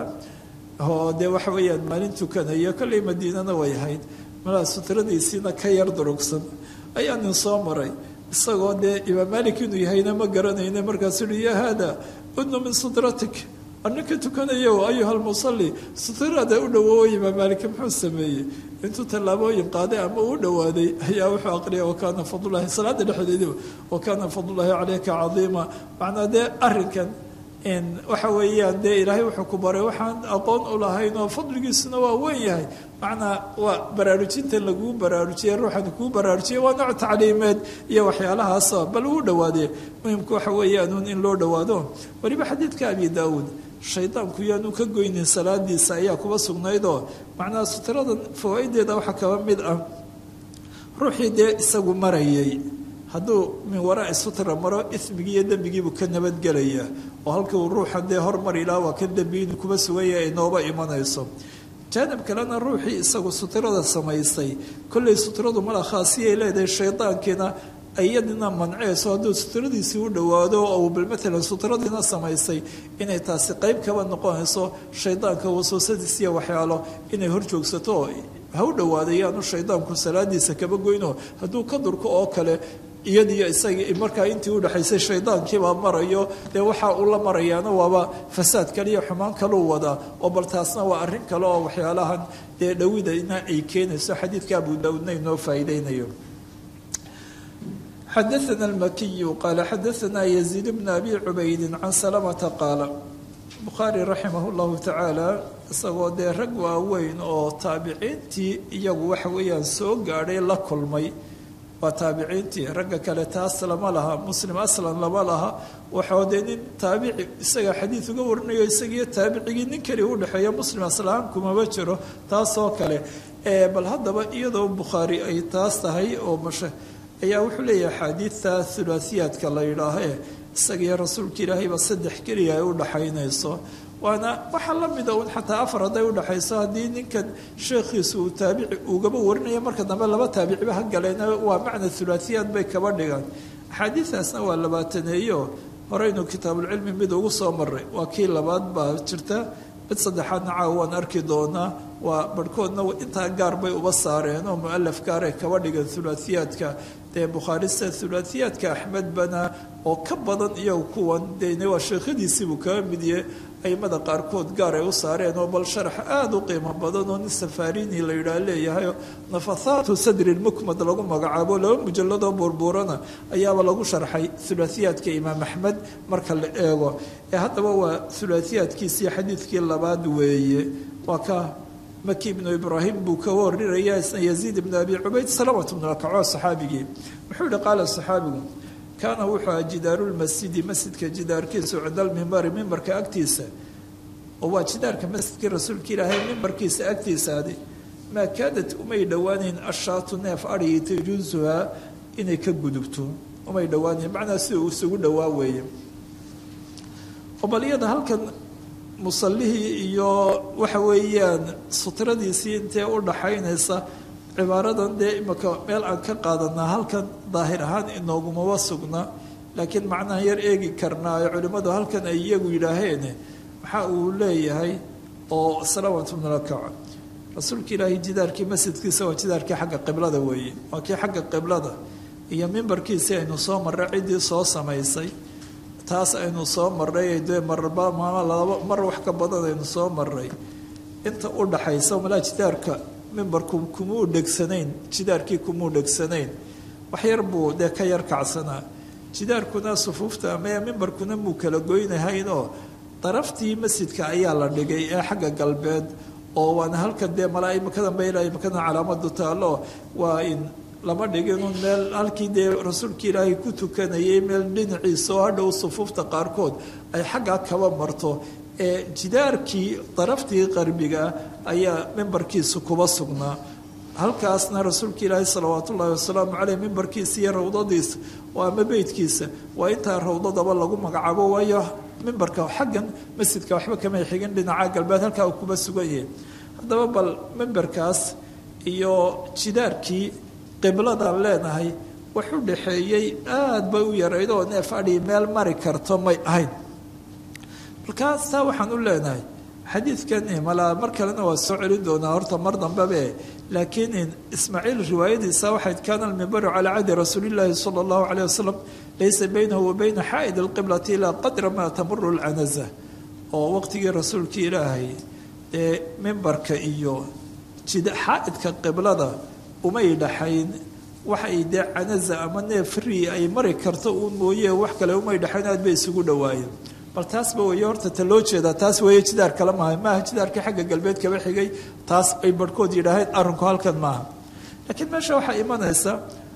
oo dee waxa weeyaan maalin tukanaya kollay madiinana way ahayd malaa sutradiisiina ka yar durugsan ayaa nin soo maray isagoo dee imaam malik inuu yahayna ma garanayna markaasuu uhi yaa haada udnu min sutratik aninka tukanayo ayuha lmusalli sutrada u dhawoowa imaam malik muxuu sameeyey intuu tallaabooyin qaaday ama uu dhowaaday ayaa wuxuu aqriyay wakaana fadlulahi salaada dhexdeediba wakaana fadlullahi caleyka cadiima macnaa dee arrinkan waxa weeyaan dee ilaahay wuxuu ku baray waxaan aqoon u lahayn oo fadligiisuna waa weyn yahay macnaa waa baraarujintan laguu baraarujiyey ruuxan kuu baraarujiyay waa nooc tacliimeed iyo waxyaalahaasa bal uu dhawaadee muhimku waxa weeyaanuun in loo dhawaado weliba xadiidka abi daawuud shaydaanku yaanu ka goynin salaadiisa ayaa kuba sugnaydoo macnaha sutradan fawaa'ideeda waxaa kaba mid ah ruuxii dee isagu marayay hadduu min waraai sutra maro ismigii iyo dembigiibuu ka nabadgelayaa oo halkii uu ruuxan dee hormar ilaa waa kan dembi inuu kuba suganya ay nooba imanayso jaanib kalena ruuxii isagu sutrada samaysay kollay sutradu mala khaasiyay leedahay shaydaankiina iyadina manceyso hadduu sutradiisii u dhowaado oo bal matalan sutradiina samaysay inay taasi qeyb kaba noqonayso shaydaanka wasuusadiis iyo waxyaalo inay hor joogsato ha u dhowaada yaanu shaydaanku salaadiisa kaba goyno hadduu ka durko oo kale iyadiyo isagii markaa intii udhexaysay shaydaankiibaa marayo dee waxa uu la marayaana waaba fasaad kaliya xumaan kaluu wadaa oo bal taasna waa arrin kale oo waxyaalahan dee dhowidana ay keenayso xadiidka abu daawuudna inoo faa'iideynayo xadaana almakiyu qaala xadaana yaziid bna abi cubaydin can salamata qaala bukhaari raximah llahu tacaala isagoo dee rag waaweyn oo taabiciintii iyagu waxa weeyaan soo gaadhay la kulmay waa taabiciintii ragga kale taas lama laha muslim aslan lama laha waxoo dee nin taabici isaga xadiid uga warinayo isagiiyo taabicigii nin keli udhexeeya muslim aslahaan kumaba jiro taasoo kale bal haddaba iyadoo bukhaari ay taas tahay oo mashe ayaa wuxuu leeyahay axaadiidta hulaasiyaadka la yidhaahe isagiiyo rasuulka ilaahayba saddex keliya ay udhaxaynayso waana waxaa la mida un xataa afar hadday udhaxayso haddii ninkan sheekhiisu uu taabici ugaba warinaya marka dambe laba taabiciba ha galeena waa macna hulaasiyaad bay kaba dhigaan axaadiidaasna waa labaataneeyo horeynu kitaabulcilmi mid ugu soo maray waa kii labaad baa jirta mid saddexaadna caawa waan arki doonaa waa barhkoodna intaa gaar bay uba saareen oo mualaf gaaray kaba dhigan hulaasiyaadka dee bukhaarista hulaasiyaadka axmed bana oo ka badan iyagu kuwan dene waa sheekhadiisiibuu kaga midiye aimada qaarkood gaar ay u saareen oo bal sharax aada u qiimo badan oo nin safarini la yidhaah leeyahay nafathaatu sadri lmukmad lagu magacaabo laba mujalladoo buurbuurana ayaaba lagu sharxay hulaasiyaadka imaam axmed marka la eego ee haddaba waa hulaasiyaadkiisii xadiidkii labaad weeye waa ka maki ibnu ibraahim buu ka warinaya isna yaziid ibnu abi cubayd salamat bnu akaco saxaabigii muxuu yihi qaala saxaabigu kaana wuxuu aha jidaarulmasjidi masjidka jidaarkiisu cinda almimbari mimbarka agtiisa oo waa jidaarka masjidkii rasuulka ilaahay mimbarkiisa agtiisaadi maa kaadad umay dhowaaneyn ashaatu neef adhigi tajuusuhaa inay ka gudubto umay dhowaaneyn macnaa sida uu isugu dhowaa weeye oo bal iyada halkan musallihii iyo waxa weeyaan sutradiisii intee u dhaxaynaysa cibaaradan dee imika meel aan ka qaadanaa halkan daahir ahaan inoogumaba sugna laakiin macnaha yar eegi karnaayo culimmadu halkan ay iyagu yidhaaheen waxa uu leeyahay oo salaamatu bnulakac rasuulka ilaahay jidaarkii masjidkiisa waa jidaarkii xagga qiblada weeye waa kii xagga qiblada iyo mimbarkiisii aynu soo marray ciddii soo samaysay taas aynu soo marray dee marba maama laba mar wax ka badan aynu soo marray inta u dhaxaysa malaa jidaarka mimbarku kumuu dhegsanayn jidaarkii kumuu dhegsanayn wax yar buu dee ka yar kacsanaa jidaarkuna sufuufta ama mimbarkuna muu kala goynahayn oo daraftii masjidka ayaa la dhigay ee xagga galbeed oo waana halkan dee malaa imikadan ba ilaa imikadan calaamadu taallo waa in lama dhiginu meel halkii dee rasuulka ilaahay ku tukanayay meel dhinaciisa oo hadhow sufuufta qaarkood ay xaggaa kaba marto ee jidaarkii daraftii qarbiga ayaa mimbarkiisa kuba sugnaa halkaasna rasuulka ilaahi salawaat ullaahi wasalaamu caleyh mimbarkiisa iyo rawdadiisa oo ama beydkiisa waa intaa rawdadaba lagu magacaabo waayo mimbarka xaggan masjidka waxba kamay xigin dhinaca galbeed halkaa uu kuba sugan yahay haddaba bal mimbarkaas iyo jidaarkii qibladaan leenahay wax u dhaxeeyey aada bay u yarayd oo neef adhi meel mari karto may ahayn markaas taa waxaan u leenahay xadiidkan malaa mar kalena waa soo celin doonaa horta mar dambebe laakiin ismaaciil riwaayadiisa waxayd kaana almimbaru calaa cahdi rasuulillaahi sala allahu caleyh wasalam laysa baynahu wa bayna xaa'id alqiblati ilaa qadra maa tamuru lcanaza oo waqtigii rasuulka ilaahay ee mimbarka iyo xaa'idka qiblada umay dhaxayn waxay dee canaza ama neefri ay mari karto uun mooye wax kale umay dhaxayn aad bay isugu dhawaayeen bal taasba weeye horta ta loo jeedaa taas weeye jidaar kale maaha maaha jidaarkii xagga galbeed kaba xigay taas ay barhkood yidhaaheen arrinku halkan maaha laakiin meesha waxaa imanaysa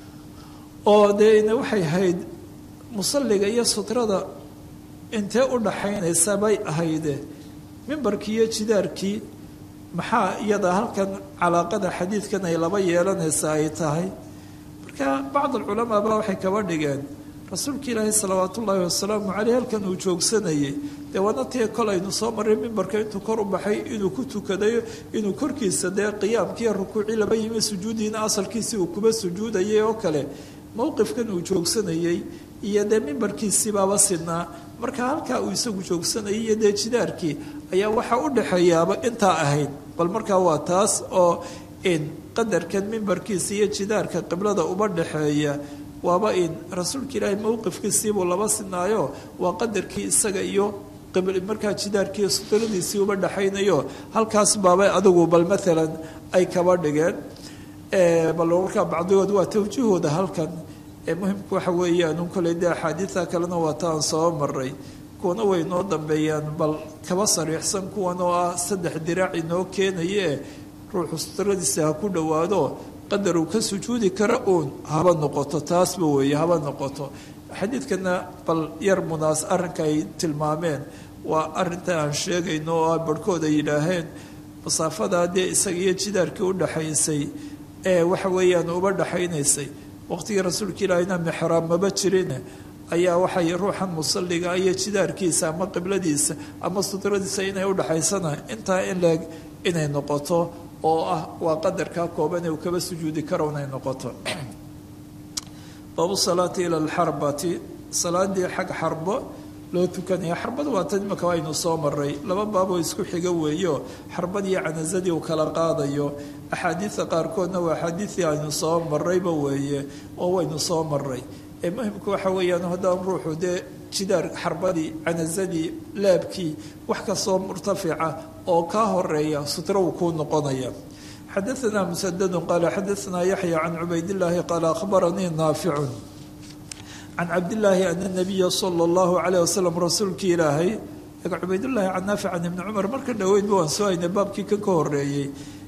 oo dee waxay ahayd musalliga iyo sutrada intee u dhaxaynaysa bay ahayde mimbarkii iyo jidaarkii maxaa iyada halkan calaaqada xadiidkan ay laba yeelanaysa ay tahay marka bacd alculamaa ba waxay kaba dhigeen rasuulka ilaahi salawaat ullaahi wasalaamu caleyh halkan uu joogsanayay dee waana tii kol aynu soo marray mimbarka intuu kor u baxay inuu ku tukadayo inuu korkiisa dee qiyaamkiiyo rukuucii laba yimi sujuudiina asalkiisii uu kuba sujuudayay oo kale mowqifkan uu joogsanayey iyo dee mimbarkiisiibaaba sidnaa marka halkaa uu isagu joogsanayay iyo dee jidaarkii ayaa waxaa u dhexeeyaaba intaa ahayd bal markaa waa taas oo in qadarkan mimbarkiisa iyo jidaarka qiblada uba dhexeeya waaba in rasuulka ilaahay mowqifkiisiibuu laba sinaayo waa qadarkii isaga iyo markaa jidaarkii sutradiisii uba dhexaynayo halkaas baabay adigu bal maalan ay kaba dhigeen bal markaa bacdigood waa tawjiihooda halkan muhimku waxa weeyaan un koley dee axaadiida kalena waa taan soo maray kuwana way noo dambeeyaan bal kaba sariixsan kuwan oo ah saddex diraac inoo keenaye ruuxu sutradiisa ha ku dhowaado qadar uu ka sujuudi kara uun haba noqoto taasba weeye haba noqoto xadiidkana bal yar munaas arrinka ay tilmaameen waa arinta aan sheegayno oo barhkood ay yidhaaheen masaafadaa dee isaga iyo jidaarkii u dhaxaysay ee waxa weeyaan uba dhaxaynaysay waqtigii rasuulka ilaahina mixraab maba jirin ayaa waxay ruuxan musalliga iyo jidaarkiisa ama qibladiisa ama sudradiisa inay udhaxaysana intaa in leeg inay noqoto oo ah waa qadarkaa kooban ee uu kaba sujuudi karo inay noqoto baabu salaati ila alxarbati salaadii xag xarbo loo tukanaya xarbada waa tan imaka aynu soo maray laba baaboo isku xiga weeyo xarbadii canazadii uu kala qaadayo axaadiida qaarkoodna waa axaadiidii aynu soo marayba weeye oo waynu soo maray ee muhimku waxa weeyaan haddaan ruuxu dee jidaar xarbadii canazadii laabkii wax kastoo murtafica oo kaa horeeya sutro uu kuu noqonaya xadaanaa musadadu qaala xadaanaa yaxya can cubaydillaahi qaala akhbaranii naaficun can cabdillaahi ana nabiya sala allahu calayh wasalam rasuulkii ilaahay cubaydillaahi can naafic can ibni cumar marka dhoweydba waan soo haynay baabkii kan ka horeeyey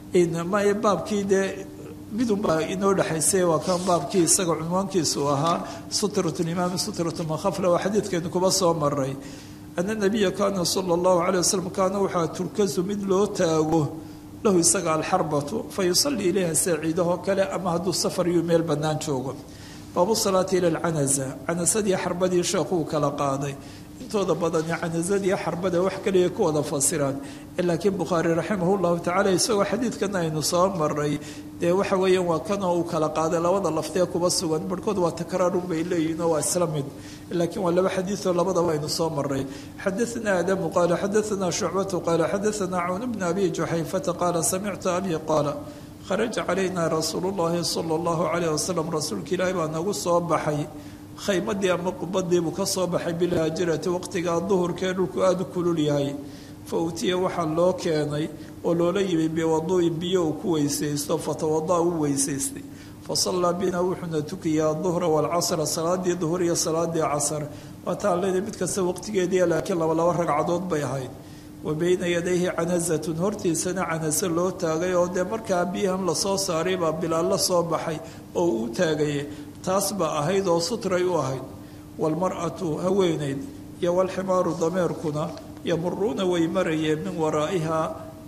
maya baabkii dee midunbaa inoo dhexaysay waa kan baabkii isaga cunwaankiisu ahaa sutratulimaami sutratu makhafla waa xadiidkeenu kuba soo maray ana nabiya kaana sala allahu calayh wasalam kaana waxaa turkasu mid loo taago lahu isaga alxarbatu fa yusalii ilayha saaciidahoo kale ama hadduu safar iyo meel bannaan joogo baabu salaati ila alcanaza canasadii xarbadii sheekhuu kala qaaday intooda badani canazadii xarbada wax kaliya ku wada fasiraan laakiin bukhaari raximah llahu tacala isagoo xadiidkana aynu soo maray dee waxa weeyaan waa kanoo uu kala qaaday labada laftee kuba sugan barhkood waa takraarun bay leeyihin oo waa isla mid laakiin waa laba xadiioo labadaba aynu soo maray xadaanaa adamu qaala xadaanaa shucbatu qaala xadaanaa cawn bna abi juxayfata qaala samictu abi qaala kharaja calayna rasuulu llahi sala allahu calayh wasalam rasuulka ilaahi baa nagu soo baxay khaymadii ama qubadiibuu ka soo baxay bilhaajirati waqtigaa duhurkee dhulku aada u kulul yahay fa utiya waxaa loo keenay oo loola yimi biwaduu'in biyo uu ku weysaysto fatawada u weysaystay fa sallaa bina wuxuuna tukiyaa duhra waalcasra salaadii duhur iyo salaadii casar waataan leedahay mid kasta waqtigeediia laakiin laba laba ragcadood bay ahayd wa beyna yadayhi canazatun hortiisana canase loo taagay oo dee markaa biyahan lasoo saaray baa bilaal la soo baxay oo uu taagaya taas baa ahayd oo sutray u ahayd waalmar'atu haweenayd iyo walximaaru dameerkuna yamuruuna way marayeen min waraa'ihaa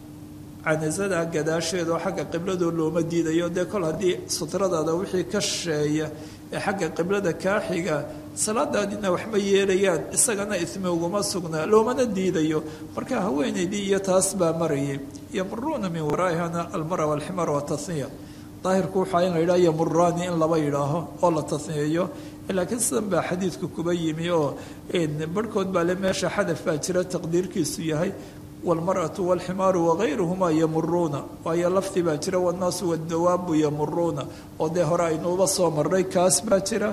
canasada gadaasheeda oo xagga qibladoo looma diidayo dee kol haddii sutradaada wixii ka shisheeya ee xagga qiblada kaa xiga salaadaadina waxma yeelayaan isagana ismi uguma sugnaa loomana diidayo marka haweenaydii iyo taas baa marayay yamuruuna min waraa'ihana almara walximaar wataniya daahirku waxaa in la yidhaha yamuraani in laba yidhaaho oo la taniyeeyo laakiin sidan baa xadiidku kuba yimi oo barhkood baa le meesha xadaf baa jira taqdiirkiisu yahay waalmar'atu waalximaaru wagayruhumaa yamuruuna waayo lafdi baa jira wannaasu waddawaabu yamuruuna oo dee hore aynuuba soo marnay kaas baa jira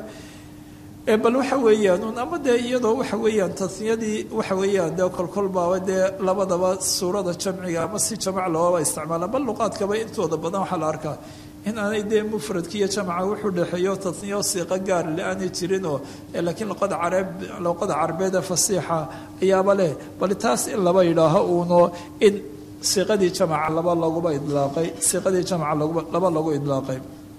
bal waxa weeyaan un ama dee iyadoo waxa weeyaan taniyadii waxa weeyaan dee kolkol baaba dee labadaba suurada jamciga ama si jamac loobaba isticmaala bal luqaadkaba intooda badan waxaa la arkaa in aanay dee mufradki iyo jamca wuxuu dhexeeyo taniyo siiqo gaar le aanay jirinoo laakiin luqada carab luqada carabeeda fasiixa ayaaba leh bal taas in laba yidhaaho uuno in siiqadii jamca laba laguba idlaaqay siiqadii jamca laba lagu idlaaqay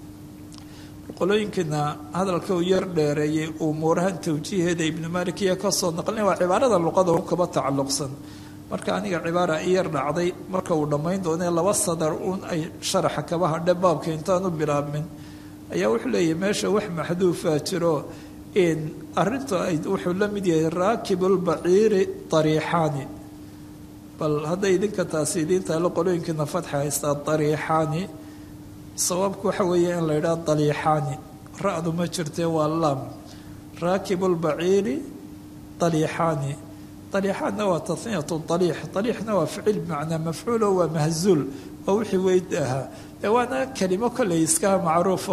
qolooyinkiina hadalka uu yar dheereeyey umuurahan tawjiiheeda ibnu malik iyo kasoo naqlin waa cibaarada luqada u kaba tacalluqsan marka aniga cibaara i yar dhacday marka uu dhammayn doonee laba sadar uun ay sharaxa kaba hadhe baabka intaanu bilaabmin ayaa wuxuu leeyahy meesha wax maxduufaa jiro in arinta ay wuxuu la mid yahay raakibulbaciiri dariixaani bal hadday idinka taasi idiin taalo qolooyinkiina fatxa haystaa dariixaani sababku waxa weeye in la yidhaha daliixaani ra-du ma jirtee waa laam raakibulbaciiri daliixaani daliixaanna waa taniyatu daliix daliixna waa ficil bimacnaa mafcuulo waa mahzuul waa wixii weyd ahaa ee waana kelimo kolley iskaha macruufo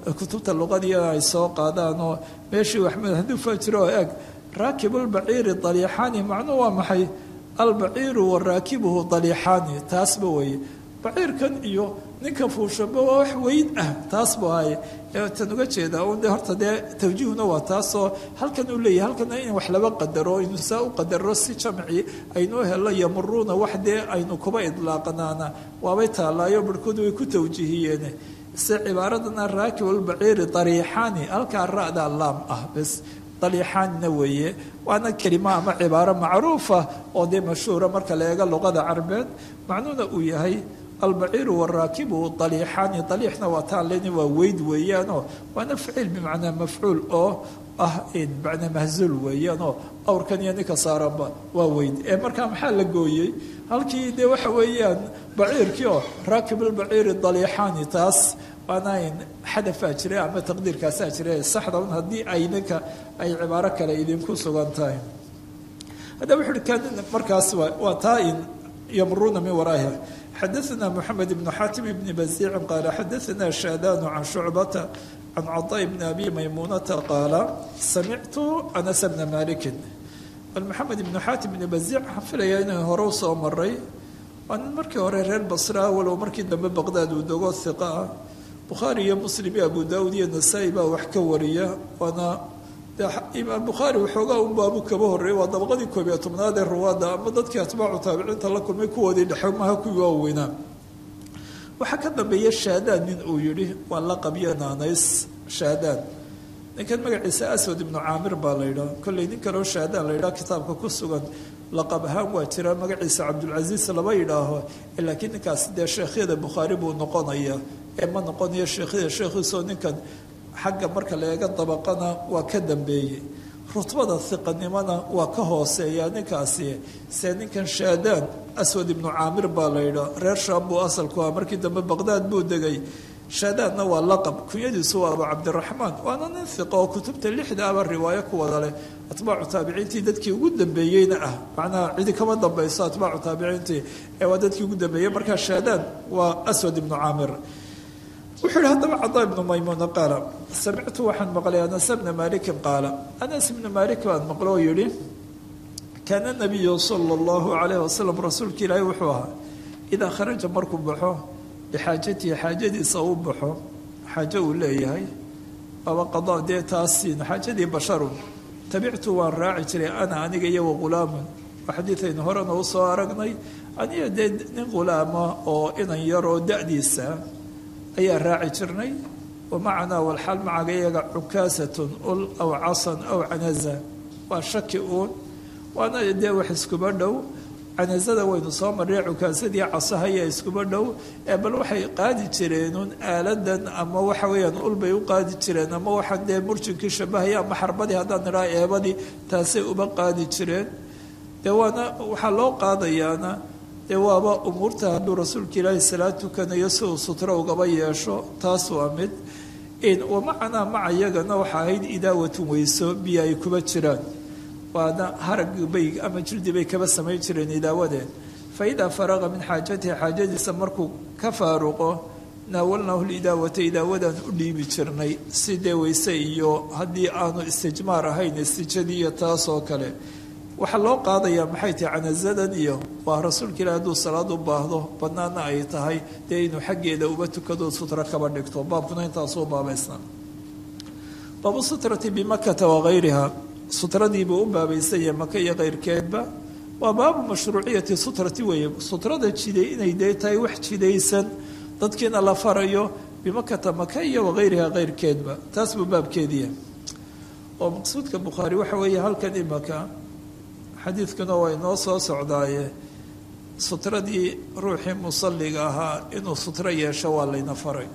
kutubta luqadiia ay soo qaadaan oo meeshii waxmed hadduu fajiro oo eg raakibulbaciiri daliixaani macnuhu waa maxay albaciiru wa raakibuhu daliixaani taasba weeye baciirkan iyo ninka fuushaba waa wax weyn ah taas bu ahaye tan uga jeedaa un de horta dee tawjiihuna waa taasoo halkan uu leeyahay halkana in wax laba qadaro inu saa u qadaro si jamci aynuu helo yamuruuna wax dee aynu kuba idlaaqanaana waabay taallaayo barhkoodu way ku tawjiihiyeen se cibaaradana raakib albaciiri dariixaani halkaa ra-da laam ah bes daliixaanina weeye waana kelimo ama cibaaro macruufa oo dee mashhuura marka la eego luqada carbeed macnuuna uu yahay albaciiru waraakibu daliixaani daliixna waa taaleni waa weyd weeyaanoo waana ficiil bimacnaa mafcuul oo ah macnaa mahzuul weeyaanoo awrkan iyo ninka saaranba waa weyd ee markaa maxaa la gooyey halkii dee waxa weeyaan baciirkii oo raakibulbaciiri daliixaani taas waana xadafaa jira ama taqdiirkaasaa jira saxda un haddii ay ninka ay cibaaro kale idinku sugan tahay haddaba wuxu uhi kan markaas waa taa in yamruuna min waraaha xadaثna mحamed بن xatim بn bazici qaala xadaثna shaadaan can shucbata can caطاء bn abi maymunata qaala samictu anas bna maliki bal maxamed ibnu xaatim ibn bazic waxaan filayaa inay hore usoo maray waa nin markii hore reer basra walow markii dambe baqdaad uu dogo hiqa ah bukhaari iyo muslim iyo abu daawud iyo nasaa-i baa wax ka wariya waana imaam bukhaari waxoogaa un baabu kaba horreeyay waa dabaqadii koob iyo tobnaad ee ruwaadda ama dadkii atbaacu taabiciinta la kulmay kuwoodii dhexe maha kuwii waaweynaa waxaa ka dambeeya shaadaan nin uu yidhi waa laqab iyo naanays shaadaan ninkan magaciisa aswad ibnu caamir baa la yidhaha kolley nin kaleo shaadaan la yidhaha kitaabka ku sugan laqab ahaan waa jira magaciisa cabdulcasiis lama yidhaaho laakiin ninkaasi dee sheekhyada bukhaari buu noqonaya ee ma noqonayo sheekhyada sheekhiisoo ninkan xagga marka la eega dabaqana waa ka dambeeyey rutbada hiqanimona waa ka hooseeya ninkaasi se ninkan shaadaan aswad ibnu caamir baa la yidhaa reer shaam buu asalku ah markii dambe baqdaad buu degay shaadaanna waa laqab kunyadiisu waa abu cabdiraxmaan waana nin hiqa oo kutubta lixda aba riwaayo ku wada leh atbaacu taabiciintii dadkii ugu dambeeyeyna ah macnaha cidi kama dambayso atbaacu taabiciintii ee waa dadkii ugu dambeeyey markaa shaadaan waa aswad ibnu caamir wuxuu yihi haddaba cadaa ibnu maymuuna qaala samictu waxaan maqlay anas bna malikin qaala anas ibnu malik baan maqlo oo yihi kaana nabiyu sala allahu calayh wasalam rasuulka ilaahi wuxuu ahaa idaa kharaja markuu baxo bixaajatihi xaajadiisa u baxo xaajo uu leeyahay waaba qadaa dee taasiin xaajadii basharun tabictu waan raaci jiray ana aniga iyo waqulaamun waa xadiidaynu horena usoo aragnay aniga dee nin qulaama oo inan yar oo da-diisa ayaa raaci jirnay wamacanaa walxaal macaga iyaga cukaasatun ul aw casan aw canaza waa shaki uun waana dee wax iskuba dhow canazada waynu soo marray cukaasadii casahaya iskuba dhow ee bal waxay qaadi jireenun aaladan ama waxa weeyaan ul bay u qaadi jireen ama waxaa dee murjinkii shabahaya ama xarbadii haddaan nidhaha eebadii taasay uba qaadi jireen dee waana waxaa loo qaadayaana dee waaba umuurta hadduu rasuulka ilaahi salaad tukanayo si uu sutro ugaba yeesho taas waa mid wamacanaa maca iyagana waxa ahayd idaawatun weyso biyo ay kuba jiraan waana harag bay ama jildi bay kaba samayn jireen idaawadeen fa idaa faraqa min xaajatihi xaajadiisa markuu ka faaruqo naawalnaahu lidaawata idaawadaan u dhiibi jirnay si dee weyse iyo haddii aanu istijmaar ahayn istijadii iyo taas oo kale waxaa loo qaadayaa maxay tahay canazadan iyo waa rasuulka ilahi hadduu salaad u baahdo banaana ay tahay dee inuu xaggeeda uba tukado sutro kaba dhigto baabkuna intaasuu baabaysnaa baabu sutrati bimakata wagayriha sutradiibuu u baabaysanya maka iyo keyrkeedba waa baabu mashruuciyati sutrati weeye sutrada jiday inay dee tahay wax jidaysan dadkiina la farayo bimakata maka iyo wagayriha keyrkeedba taas buu baabkeediya oo maqsuudka bukhaari waxa weeye halkan imaka xadiidkuna waa inoo soo socdaaye sutradii ruuxii musalliga ahaa inuu sutro yeesho waa layna faray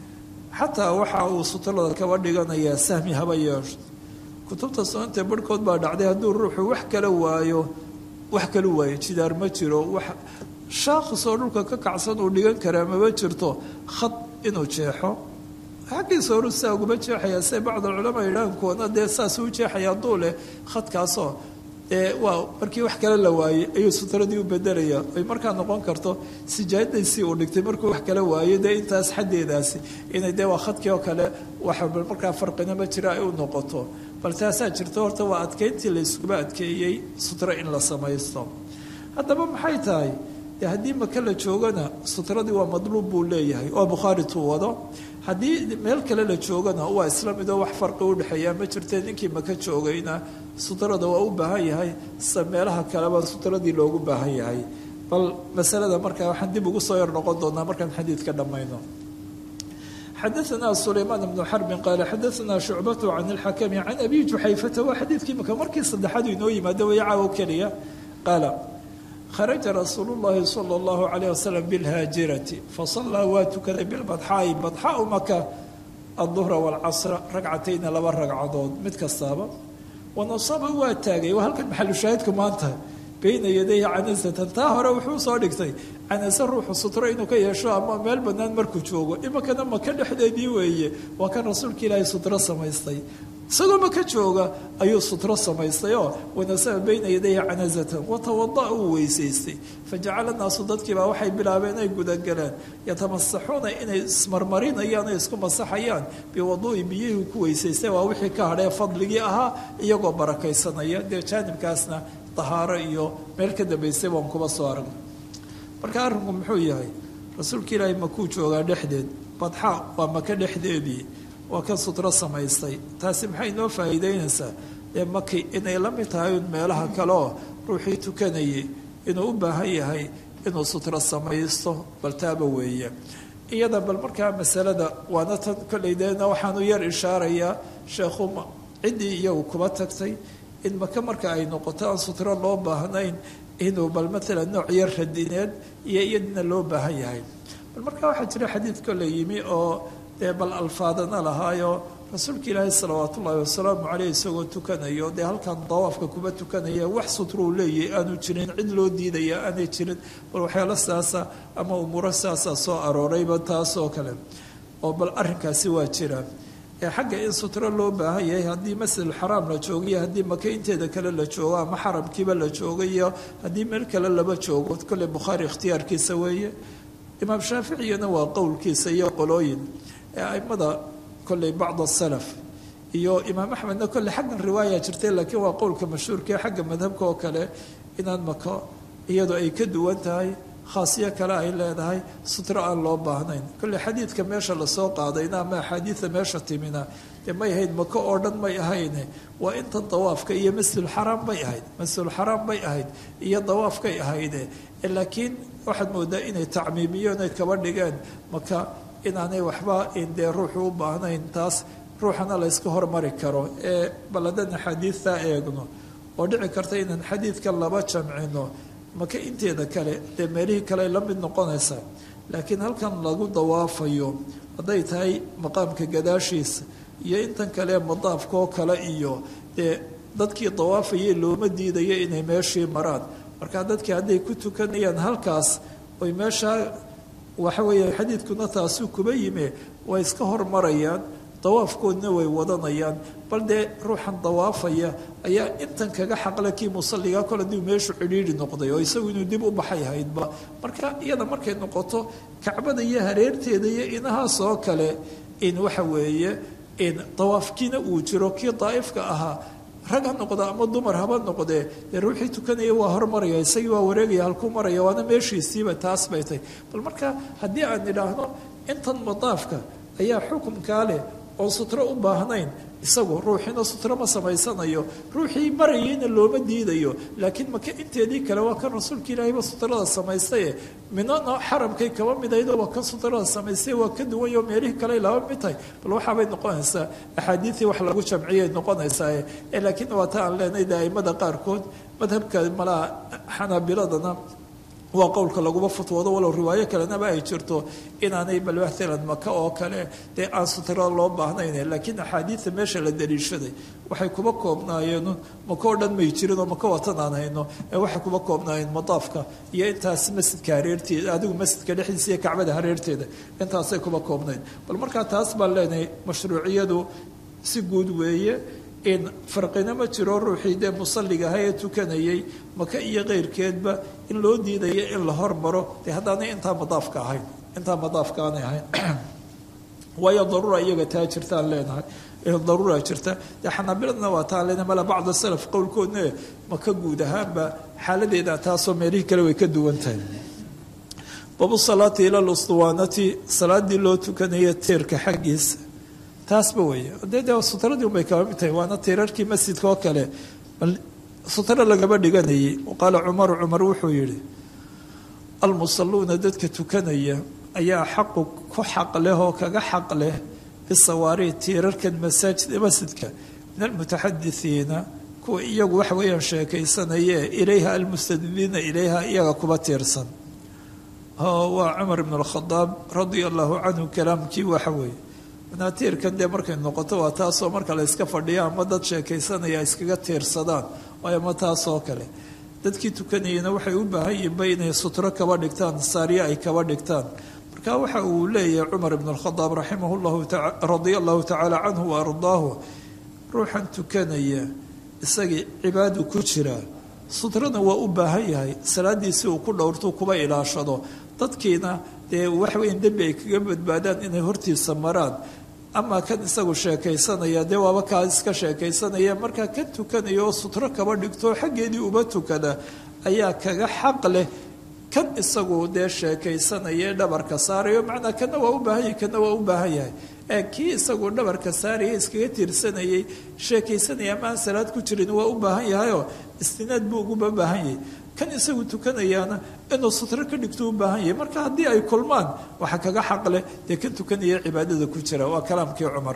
xataa waxa uu sutrada kaba dhiganayaa sahmi haba yeesho kutubta sunanta barhkood baa dhacday hadduu ruuxu wax kala waayo wax kala waayo jidaar ma jiro wax shaaqisoo dhulka ka kacsan uu dhigan karaa maba jirto khad inuu jeexo xaggiisa horu saa uguma jeexayaa se bacd alculamaa yidhahan kuwana dee saas u jeexaya hadduu leh khadkaasoo dee waa markii wax kale la waayey ayuu sutradii u bedelaya ay markaa noqon karto sijaadadiisii uu dhigtay markuu wax kale waayo dee intaas xaddeedaasi inay dee waa khadkii oo kale waxa markaa farqina ma jira ay u noqoto bal taasaa jirto horta waa adkeyntii la iskuba adkeeyey sutro in la samaysto haddaba maxay tahay dee haddii maka la joogana sutradii waa madluub buu leeyahay oo bukhaari tuu wado haddii meel kale la joogana waa isla midoo wax farqi udhexeeya ma jirte ninkii maka joogayna sutrada waa u baahan yahay sa meelaha kaleba sutradii loogu baahan yahay bal masalada markaa waxaan dib ugu soo yar noqon doonaa markaan xadiidka dhammayno xadaثna sulaymaan bnu xarbin qaala xadaثna shucbatu can اlxakami can abi juxayfata waa xadiidkii maka markii saddexaadu inoo yimaado waya caawo keliya qaala kharaja rasuulu llahi sala allahu calayh wasalam bilhaajirati fasallaa waa tukaday bilbadxaa'i badxaau maka alduhra waalcasra ragcatayna laba ragcadood mid kastaaba wanasaba waa taagay waa halkan maxalushaahidku maanta bayna yadayhi canasatan taa hore wuxuu soo dhigtay canase ruuxu sutro inuu ka yeesho ama meel bannaan markuu joogo iminkana maka dhexdeedii weeye waa kan rasuulka ilaahay sutro samaystay isagoo maka jooga ayuu sutro samaystay oo wanasaba bayna yadayhi canazatan watawada uu weysaystay fajacala naasu dadkiibaa waxay bilaabeen ay gudagaleen yatamasaxuuna inay ismarmarinayaan o isku masaxayaan biwaduui biyihii ku weysaystay waa wixii ka hadhee fadligii ahaa iyagoo barakaysanaya dee jaanibkaasna dahaaro iyo meel ka dambaysay baan kuba soo aragnay marka arrinku muxuu yahay rasuulka ilaahay makuu joogaa dhexdeed badxa waa maka dhexdeedii waa ka sutro samaystay taasi maxay noo faa'iideynaysaa dee maki inay la mid tahay un meelaha kale oo ruuxii tukanayay inuu u baahan yahay inuu sutro samaysto bal taaba weeye iyada bal markaa masalada waana tan kollay deena waxaanu yar ishaarayaa sheekhu ciddii iyagu kuba tagtay in maka marka ay noqoto aan sutro loo baahnayn inuu bal maalan nooc yar radineed iyo iyadina loo baahan yahay bal markaa waxaa jira xadiid kolley yimi oo dee bal alfaadana lahaayo rasuulka ilaahi salawaat ullaahi wasalaamu caleyh isagoo tukanayo dee halkan dawaafka kuba tukanaya wax sutruu leeyahy aanu jirin cid loo diidaya aanay jirin bal waxyaalo saasa ama umuuro saasa soo aroorayba taasoo kale oo bal arrinkaasi waa jira ee xagga in sutro loo baahan yahay haddii masjidulxaraam la joogiyo haddii maka inteeda kale la joogo ama xaramkiiba la joogayo haddii meel kale laba joogo kolley bukhaari ikhtiyaarkiisa weeye imaam shaaficiyana waa qowlkiisa iyo qolooyin ee aimada kolley bacd asalaf iyo imaam axmedna kolley xaggan riwaaya jirtay laakiin waa qowlka mashhuurka ee xagga madhabka oo kale inaan maka iyadoo ay ka duwan tahay khaasiyo kale ay leedahay sutro aan loo baahnayn kolley xadiidka meesha lasoo qaadayna ama axaadiida meesha timina dee may ahayd maka oo dhan may ahayne waa inta dawaafka iyo masjidulxaraam bay ahayd masjidulxaraam bay ahayd iyo dawaafkay ahayde laakiin waxaad moodaa inay tacmiimiyoon ay kaba dhigeen maka inaanay waxba dee ruuxu u baahnayn taas ruuxana la yska hormari karo ee bal haddaan axaadiidtaa eegno oo dhici karta inaan xadiidkan laba jamcino maka inteeda kale dee meelihii kale la mid noqonaysaa laakiin halkan lagu dawaafayo hadday tahay maqaamka gadaashiisa iyo intan kale madaafkaoo kale iyo dee dadkii dawaafayay looma diidayo inay meeshii maraan markaa dadkii hadday ku tukanayaan halkaas oy meeshaa waxa weeye xadiidkuna taasuu kuba yime way iska hormarayaan dawaafkoodna way wadanayaan bal dee ruuxan dawaafaya ayaa intan kaga xaqle kii musalliga kol hadii meeshu cidhiidhi noqday oo isagu inuu dib u baxay haydba marka iyada markay noqoto kacbada iyo hareerteeda iyo inahaas oo kale in waxa weeye in dawaafkiina uu jiro kii daa'ifka ahaa rag ha noqda ama dumar haba noqdee dee ruuxii tukanaya waa hormaraya isagii waa wareegaya halkuu maraya waana meeshiisiiba taas bay tahy bal marka haddii aan idhaahno intan madaafka ayaa xukumkaa leh oon sutro u baahnayn isagu ruuxiina sutro ma samaysanayo ruuxii marayayna looma diidayo laakiin maka inteedii kale waa kan rasuulka ilaahayba sutrada samaystaye minana xaramkay kaba midaydo waa kan sutrada samaystay waa ka duwanyo meelihii kale laba mid tahay bal waxaabay noqonaysaa axaadiidii wax lagu jamciyay noqonaysaa laakiin waa ta aan leenahay de aimada qaarkood madhabka malaha xanaabiladana waa qowlka laguma futwoodo walow riwaayo kalenaba ay jirto inaanay bal maalan maka oo kale dee aan sutro loo baahnayn laakiin axaadiida meesha la daliishaday waxay kuba koobnaayeen maka oo dhan may jirin oo maka watan aan hayno ee waxay kuba koobnaayeen madaafka iyo intaas masjidka hareerteeda adigu masjidka dhexdiisa iyo kacbada hareerteeda intaasay kuba koobnayd bal markaa taas baan leenahay mashruuciyadu si guud weeye in farqina ma jiro ruuxii dee musalliga ahaa ee tukanayay maka iyo keyrkeedba in loo diidayo in la hormaro dee haddaanay intaa madaafka ahayn intaa madaafka aanay ahayn waayo daruura iyaga taa jirtaan leenahay daruura jirta dee xanaabiladna waa taa lena mala bacda salaf qowlkoodna maka guud ahaanba xaaladeeda taasoo meelihii kale way ka duwan tahay babu salaati ila lustuwaanati salaadii loo tukanaya teerka xaggiisa taasba weeye dee dee sutradii unbay kaba mid tahay waana tiirarkii masjidka oo kale sutro lagaba dhiganayay qaala cumaru cumar wuxuu yihi almusaluuna dadka tukanaya ayaa xaqu ku xaq leh oo kaga xaq leh bisawaari tiirarkan masaajid masjidka min almutaxadisiina kuwa iyagu waxa weeyaan sheekaysanaya ilayha almustadbiina ilayha iyaga kuba tiirsan waa cumar ibn alkhadaab radia allahu canhu kalaamkii waxa weeye manaatiirkan dee markay noqoto waa taasoo marka la iska fadhiya ama dad sheekaysanaya iskaga tiirsadaan waayo ma taasoo kale dadkii tukanayana waxay u baahan yihinba inay sutro kaba dhigtaan saariye ay kaba dhigtaan marka waxa uu leeyahay cumar ibn alkhadaab raximah llahu radia allahu tacaala canhu wa ardaahu ruuxan tukanaya isagii cibaadu ku jira sutrana waa u baahan yahay salaadiisii uu ku dhowrtuu kuba ilaashado dadkiina dee waxweyn dembi ay kaga badbaadaan inay hortiisa maraan ama kan isagu sheekaysanaya dee waaba kaa iska sheekaysanaya markaa kan tukanaya oo sutro kaba dhigto xaggeedii uba tukada ayaa kaga xaq leh kan isagu dee sheekaysanaya ee dhabarka saarayo macnaa kana waa u baahan yahay kana waa u baahan yahay ee kii isagu dhabarka saaraya iskaga tiirsanayay sheekaysanaya ama aan salaad ku jirin waa u baahan yahayoo istinaad buu uguba baahan yahay kan isagu tukanayaana inuu sutro ka dhigto u baahan yahay marka haddii ay kulmaan waxaa kaga xaq leh dee kan tukanaya cibaadada ku jira waa kalaamkii cumar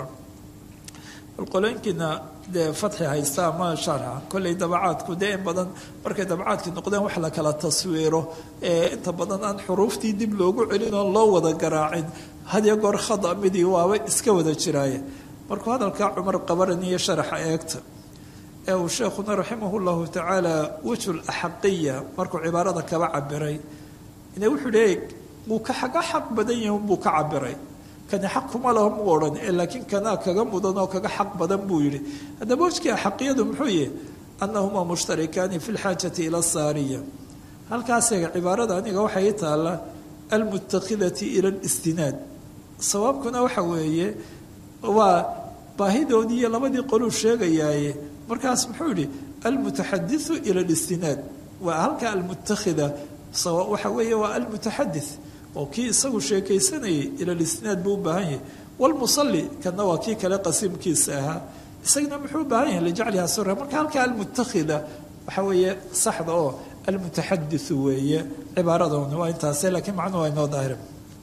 balqolooyinkiina dee fatxi haysta ama sharxa kolley dabacaadku dee in badan markay dabacaadkii noqdeen wax la kala taswiiro ee inta badan aan xuruuftii dib loogu celin oo loo wada garaacin hadiyo goor khada midii waaba iska wada jiraaye markuu hadalkaa cumar qabaraniyo sharaxa eegta ee uu sheekhuna raximah llahu tacaala wejhul axaqiya markuu cibaarada kaba cabiray ine wuxuu leey wuu ka xaga xaq badan yahi buu ka cabiray kani xaq kuma laha mu odhan ee laakiin kanaa kaga mudan oo kaga xaq badan buu yihi haddaba wejkii axaqiyadu muxuu yihi anahuma mushtarikaani fi lxaajati ila saariya halkaasega cibaarada aniga waxay taalla almutakidati ila listinaad sawaabkuna waxa weeye waa baahidoodii iyo labadii qoluu sheegayaaye markaas muxuu yihi almutaxadiu ila listinaad waa halka almutakida waxa weeye waa almutaxadith oo kii isagu sheekaysanayay ila listinaad buu u baahan yahay wlmusali kana waa kii kale qasiimkiisa ahaa isagana muxuu u baahan yahay lijacliha sura marka halka almutakida waxa weeye saxda oo almutaxadiu weeye cibaaradoona waa intaase lakiin macnuhu waa inoo daahira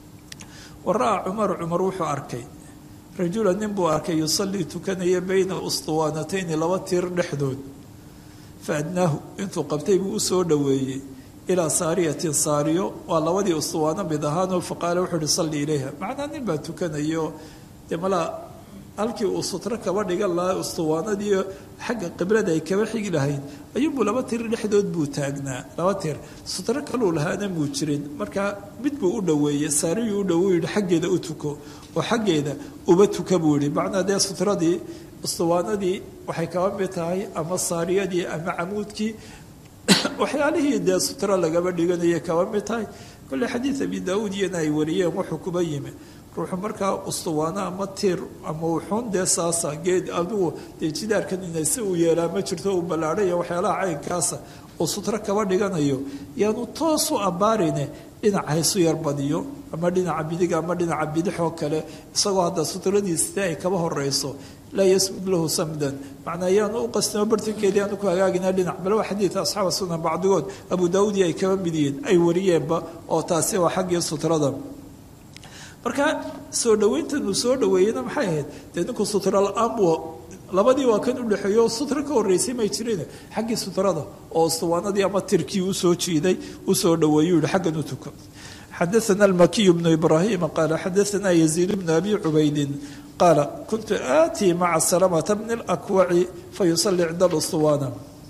wara-a cumaru cumar wuxuu arkay rajula nin buu arkay yusalii tukanaya bayna ustuwaanatayni laba tiir dhexdood fa adnaahu intuu qabtay buu usoo dhoweeyey ilaa saariyatin saariyo waa labadii ustuwaano mid ahaanoo faqaala wuxuu uhi salli ilayha macnaa nin baa tukanayo dee malaa halkii uu sutro kaba dhigan lahaa ustuwaanadii xagga qiblada ay kaba xigi lahayd ayuunbuu laba tir dhexdood buu taagnaa laba tir sutro kaluu lahaana muu jirin markaa mid buu u dhoweeyey saariyuu u dhow yihi xaggeeda u tuko oo xaggeeda uba tuka buu yihi macnaa dee sutradii ustuwaanadii waxay kaba mid tahay ama saariyadii ama camuudkii waxyaalihii dee sutro lagaba dhiganaya kaba mid tahay kolley xadiid abi daauud iyana ay wariyeen wuxuu kuba yimi ruuxu markaa ustuwaano ama tiir ama wuxuun dee saasa geed adigu dee jidaarkan inay si uu yeelaa ma jirto uu ballaadhaya waxyaalaha caynkaasa uu sutro kaba dhiganayo yaanu toos u abbaarine dhinac haysu yar badiyo ama dhinaca bidig ama dhinaca bidix oo kale isagoo hadda sutradiis dee ay kaba horeyso laa yasmud lahu samdan macnaa yaanu u qastimo bartankeedii aanu ku hagaagina dhinac bal waa xadiid asxaaba sunan bacdigood abu daawuudi ay kaba mid yihiin ay wariyeenba oo taasi waa xaggii sutrada marka soo dhaweyntan uu soo dhaweeyena maxay ahayd dee ninku sutra la-aan buu labadii waa kan udhexeeyo sutro ka horreysay may jirin xaggii sutrada oo ustuwaanadii ama tirkii usoo jiiday usoo dhaweeyu yihi xaggan u tuko xadaana almakiyu bnu ibraahima qaala xadaana yaziid bnu abi cubaydin qaala kuntu aatii maca salamata bni lakwaci fayusali cinda alustuwaana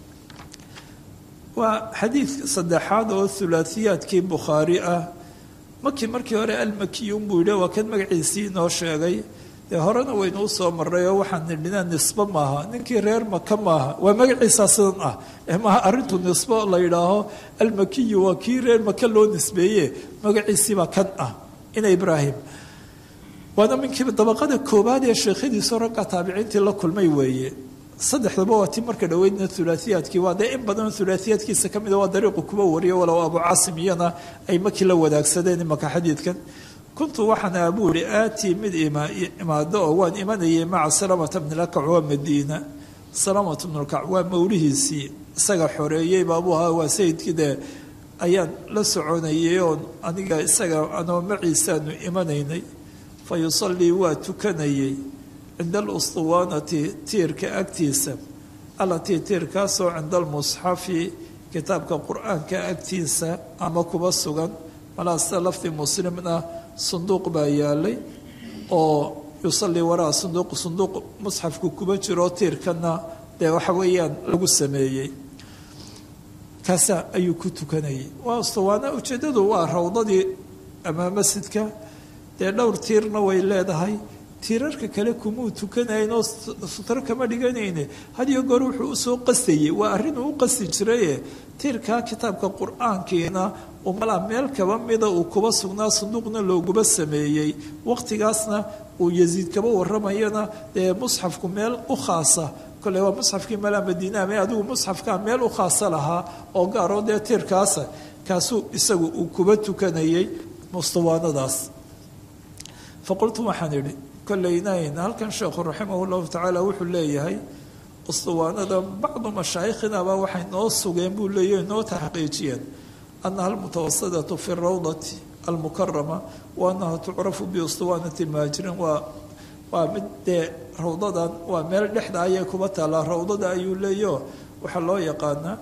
waa xadiid saddexaad oo hulaasiyaadkii bukhaari ah makii markii hore almakiyu unbuu yidhi waa kan magaciisii inoo sheegay dee horena waynu usoo maray oo waxaan nidhina nisbo maaha ninkii reer maka maaha waa magaciisaa sidan ah maaha arrintu nisbo la yidhaaho almakiyu waa kii reer maka loo nisbeeye magaciisiibaa kan ah ina ibraahim waana minkii dabaqada koobaad ee sheekhadiisu ragga taabiciintii la kulmay weeye saddexdaba waa ti marka dhaweydna ulaaiyaadkii waa dee in badan ulaaiyaadkiisa ka mida waa dariiqu kuba wariyo walow abu caasim iyana ay markii la wadaagsadeen imaka xadiidkan kuntu waxaan abuu ihi aatii mid imaado oo waan imanayay maca salamata bnilakac waa madiina salamata bnulkac waa mawlihiisii isaga xoreeyey baabuu ahaa waa sayidkii dee ayaan la soconayay oon aniga isaga anoo maciisaanu imanaynay fa yusallii waa tukanayay cinda alustuwaanati tiirka agtiisa allatii tiirkaasoo cinda almusxafi kitaabka qur-aanka agtiisa ama kuba sugan malaasta lafdi muslimna sunduuq baa yaalay oo yusallii waraa sunduuq sunduuq musxafku kuba jiro tiirkana dee waxa weeyaan lagu sameeyey kaasa ayuu ku tukanayay waa ustuwaana ujeeddadu waa rawdadii ama masjidka dee dhowr tiirna way leedahay tiirarka kale kumuu tukanayn oo sutro kama dhiganayne hadiyo goor wuxuu usoo qastayey waa arrinuu u qasti jiraye tiirkaa kitaabka qur-aankiina umalaa meel kaba mida uu kuba sugnaa sanduuqna looguba sameeyey waqtigaasna uu yasiid kaba waramayana dee musxafku meel u khaasa kole waa musxafkii malaa madiina me adigu musxafkaa meel u khaasa lahaa oo gaaroo dee tiirkaasa kaasuu isagu uu kuba tukanayay mustawaanadaas faqultu waxaan idhi koleynayn halkan sheekhu raximah llahu tacaala wuxuu leeyahay ustuwaanada bacdu mashaaikhinaba waxay noo sugeen buu leeyahy noo taxqiijiyeen anaha almutawasidatu fi rawdati almukarama wa anaha tucrafu biustuwaanati mahajirin waa waa mid dee rawdadan waa meel dhexda ayay kuba taallaa rawdada ayuu leeyaho waxaa loo yaqaanaa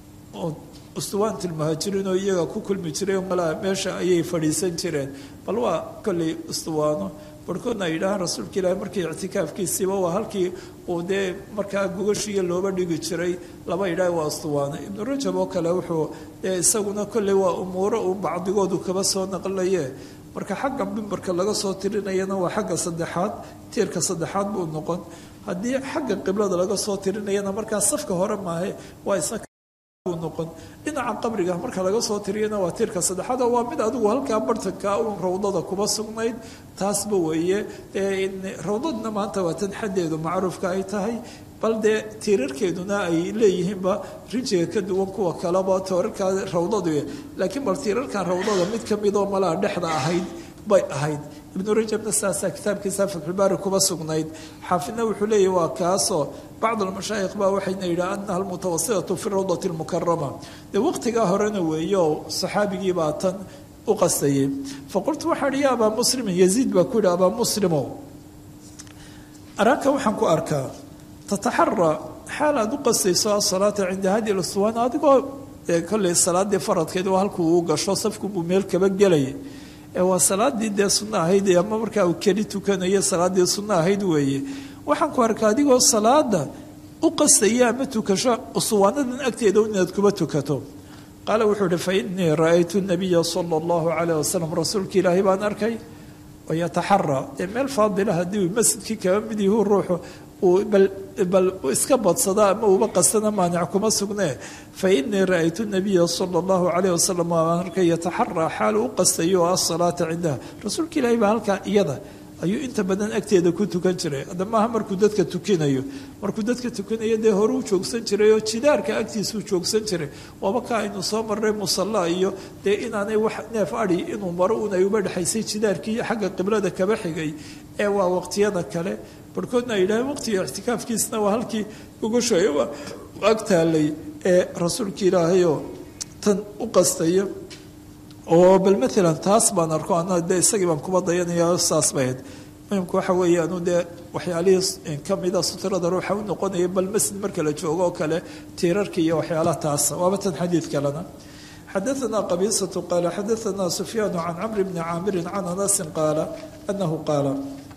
ustuwaanti lmuhaajiriin oo iyaga ku kulmi jiray malaa meesha ayay fadhiisan jireen bal waa kolley ustuwaano barhkoodna ay yidhaahaan rasuulka ilaahi markii ictikaafkiisiiba waa halkii uu dee markaa gogashiiya looba dhigi jiray laba yidhaah waa ustuwaano ibnu rajab oo kale wuxuu dee isaguna kolley waa umuuro uu bacdigoodu kaba soo naqlaye marka xagga mimbarka laga soo tirinayana waa xagga saddexaad tiirka saddexaad buu noqon haddii xagga qiblada laga soo tirinayana markaa safka hore maahe waa isna noqon dhinaca qabriga marka laga soo tiriyana waa tiirka saddexaad oo waa mid adigu halkaa bartanka uun rawdada kuba sugnayd taasba weeye rawdadna maanta waa tan xaddeedu macruufka ay tahay bal dee tiirarkeeduna ay leeyihiinba rijiga ka duwan kuwa kaleba toorarkaa rawdadu laakiin bal tiirarkan rawdada mid ka midoo malaa dhexda ahayd bay ahayd ibnu rajabna saasaa kitaabkiisa fatxulbaari kuba sugnayd xaafidna wuxuu leeyahy waa kaasoo bacd almashaayikh baa waxayna yidhaha anaha almutawasidatu fi rawdati almukarama dee waqtigaa horena weeye oo saxaabigii baa tan u qastayay faqultu waxaa hi ya abaa muslimin yaziid baa ku yidhi abaa muslimow araaka waxaan ku arkaa tataxara xaal aad u qastayso asalaata cinda hadi luswaan adigoo kolley salaadii faradkeed oo halkuu uu gasho safkunbuu meel kaba gelaya waa salaadii dee sunno ahayd ama markaa uu keli tukanayo salaadii sunno ahayd weeye waxaan ku arkaa adigoo salaada u qastaya ama tukasho usuwaanadan agteeda inaad kuba tukato qaala wuxuu ihi fa inii ra-aytu nabiya sala allahu calayh wasalam rasuulka ilaahay baan arkay wayataxaraa dee meel faadila haddii masjidkii kaba mid yahu ruuxu bal iska badsada ama uba qastana maanic kuma sugnee fa inii ra-aytu nabiya sala allahu calayh wasalam waan arkay yataxaraa xaal u qastayo oo asalaata cindaha rasuulka ilaahay baa halkaa iyada ayuu inta badan agteeda ku tukan jiray hadda maaha markuu dadka tukinayo markuu dadka tukinayo dee hore u joogsan jiray oo jidaarka agtiisuu joogsan jiray waaba ka aynu soo marray musalla iyo dee inaanay wax neef adhi inuu maro un ay uba dhexaysay jidaarkii xagga qiblada kaba xigay ee waa waqtiyada kale barhkoodna ay yidhaaheen waqtiga ictikaafkiisna waa halkii gogoshay ag taalay ee rasuulka ilaahayoo tan u qastaya oo bal maalan taas baan arko ana dee isagii baan kuba dayanaya saas bay ahayd muhimku waxa weeyaanu dee waxyaalihii kamida sutrada ruuxa u noqonaya bal masjid marka la joogo oo kale tiirarka iyo waxyaalaha taasa waaba tan xadiid kalena xadaثna qabiisatu qaala xadaثna sufyaanu can camri bni caamiri can anasin qaala anahu qaala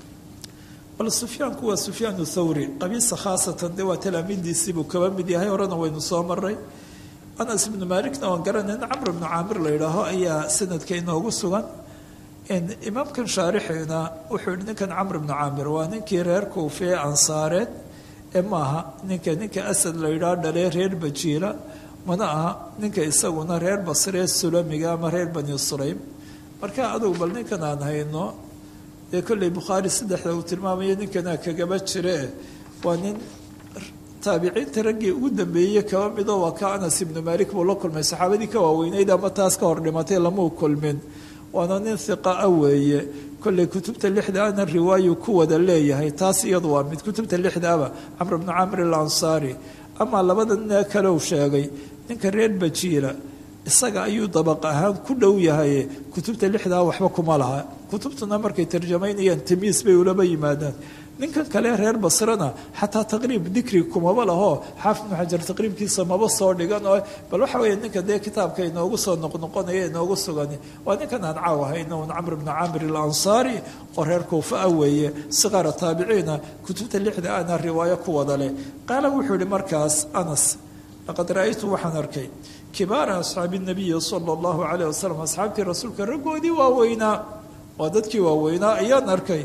bal sufyaanku waa sufyaan thawri qabiisa khaasatan dee waa talaamiidiisiibuu kaba mid yahay horena waynu soo maray anas ibnu maalikna waan garanayn camr ibnu caamir la yidhaaho ayaa sanadka inoogu sugan imaamkan shaarixina wuxuu yihi ninkan camr bnu caamir waa ninkii reer kuufee ansaareed ee maaha ninka ninka asad la yidhaah dhalee reer bajiila mana aha ninka isaguna reer basree sulamiga ama reer bani sulaym marka adugu bal ninkan aan hayno dee kolley bukhaari saddexda uu tilmaamayo ninkanaa kagaba jire waa nin taabiciinta raggii ugu dambeeyey kaba midoo waa ka anas ibnu maalik buu la kulmay saxaabadii ka waaweyneyd ama taas ka hor dhimatay lamau kulmin waana nin hiqa a weeye kolley kutubta lixda ana riwaayu ku wada leeyahay taas iyadu waa mid kutubta lixdaaba camr bnu camr alansaari amaa labada nin kale uu sheegay ninka reer bajiila isaga ayuu dabaq ahaan ku dhow yahay kutubta lixdaa waxba kuma laha kutubtuna markay tarjamaynayaan tamiis bay ulaba yimaadaan ninkan kale reer basrena xataa taqriib dikri kumaba laho xaafid ibnu xajar taqriibkiisa maba soo dhigan oo bal waxa weeye ninka dee kitaabka inoogu soo noqnoqonaya inoogu sugan waa ninkan aan caaw ahayno un camr bnu camir alansaari oo reer kuufa ah weeye siqaara taabiciina kutubta lixda ana riwaayo ku wada leh qaala wuxuu yihi markaas anas laqad ra-aytu waxaan arkay kibaara asxaabi nabiyi sala allahu calayh wasalam asxaabtii rasuulka raggoodii waaweynaa waa dadkii waaweynaa ayaan arkay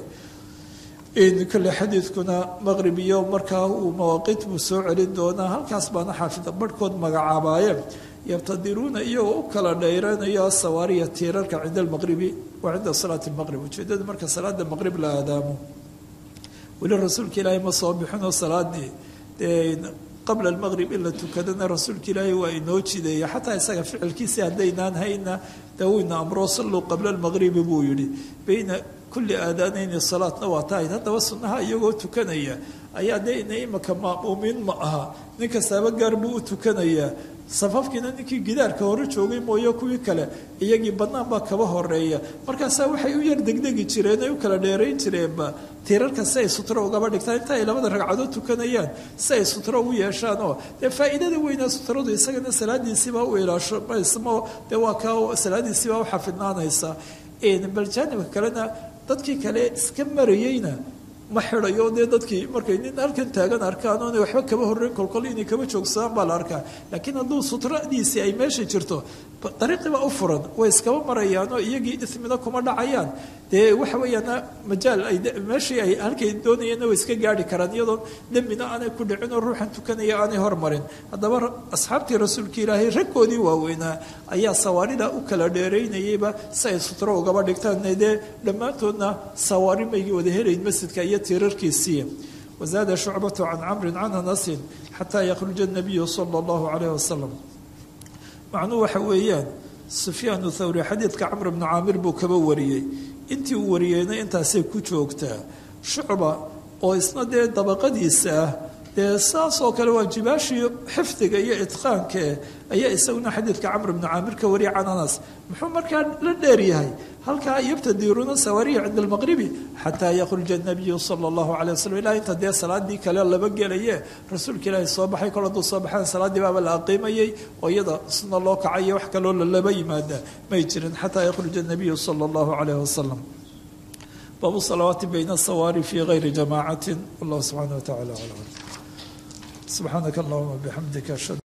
kale xadiidkuna maqrib iyo markaa uu mawaaqiit buu soo celin doonaa halkaas baana xaafida barhkood magacaabaayeen yabtadiruuna iyagoo u kala dhayranaya sawaariya tiirarka cinda almaqribi wa cinda salaati lmaqrib ujeedada marka salaada maqrib la aadaamo weli rasuulka ilaahay ma soo bixinoo salaadii dee qabla almaqrib in la tukadana rasuulka ilaahay waa inoo jideeya xataa isaga ficilkiisi haddaynaan hayna dee wuyna amroo salluu qabla almaqribi buu yihi bayna kulli aadaanayni salaatna waa tahayd haddaba sunnaha iyagoo tukanaya ayaa dee ina imaka ma'muumiin ma aha nin kastaaba gaar buu u tukanayaa safafkiina ninkii gidaarka hore joogay mooye kuwii kale iyagii bannaan baa kaba horeeya markaasaa waxay u yar degdegi jireen ay u kala dheerayn jireenba tiirarka si ay sutro ugaba dhigtaan inta ay labada ragcadood tukanayaan si ay sutro ugu yeeshaan oo dee faa'iidada weynaa sutradu isagana salaadiisiibaa u ilaashomaysmo dee waa kaa salaadiisiibaa u xafidnaanaysa bal jaanibka kalena dadkii kale iska marayeyna ma xidayo dee dadkii markay nin halkan taagan arkaan oonay waxba kaba horreyn kolkol inay kaba joogsadaan baa la arkaa laakiin hadduu sutradiisii ay meesha jirto dariiqiibaa u furan way iskaba marayaanoo iyagii ismina kuma dhacayaan dee waxa weeyaan majaal ay meeshii ay halkay doonayeenna way iska gaari karaan iyadoo dembina aanay ku dhicin oo ruuxan tukanaya aanay hormarin haddaba asxaabtii rasuulka ilaahay raggoodii waaweynaa ayaa sawaarida u kala dheeraynayayba si ay sutro ugaba dhigtaan dee dhammaantoodna sawaari maygii wada helayn masjidka iyo tiirarkiisii wazaada shucbatu can camrin can anasin xataa yakhruja nabiyu sala allahu calayh wasalam macnuhu waxa weeyaan sufyaanu thawri xadiidka camr bnu caamir buu kaba wariyey intii uu wariyeyna intaasay ku joogtaa shucba oo isna dee dabaqadiisa ah dee saas oo kale waa jibaashii xifdiga iyo idqaankae ayaa isaguna xadiidka camr bnu caamir ka wariyay can anas muxuu markaa la dheer yahay halkaa yabtadiruuna sawaariya cinda almaqribi xataa yakhruja nabiyu sala allahu calay wasalam ilaa inta dee salaadii kale laba gelaye rasuulka ilaahi soo baxay kol hadduu soo baxaan salaaddii baaba la aqiimayay oo iyada suna loo kacayo wax kaloo lalaba yimaada may jirin xataa yakhruja nabiyu sala allahu calayh wasalam baabu salawaati bayna asawaari fi gayri jamaacatin wallahu subxaana wa tacala aclam subxaanaka allahuma bixamdika ashhadu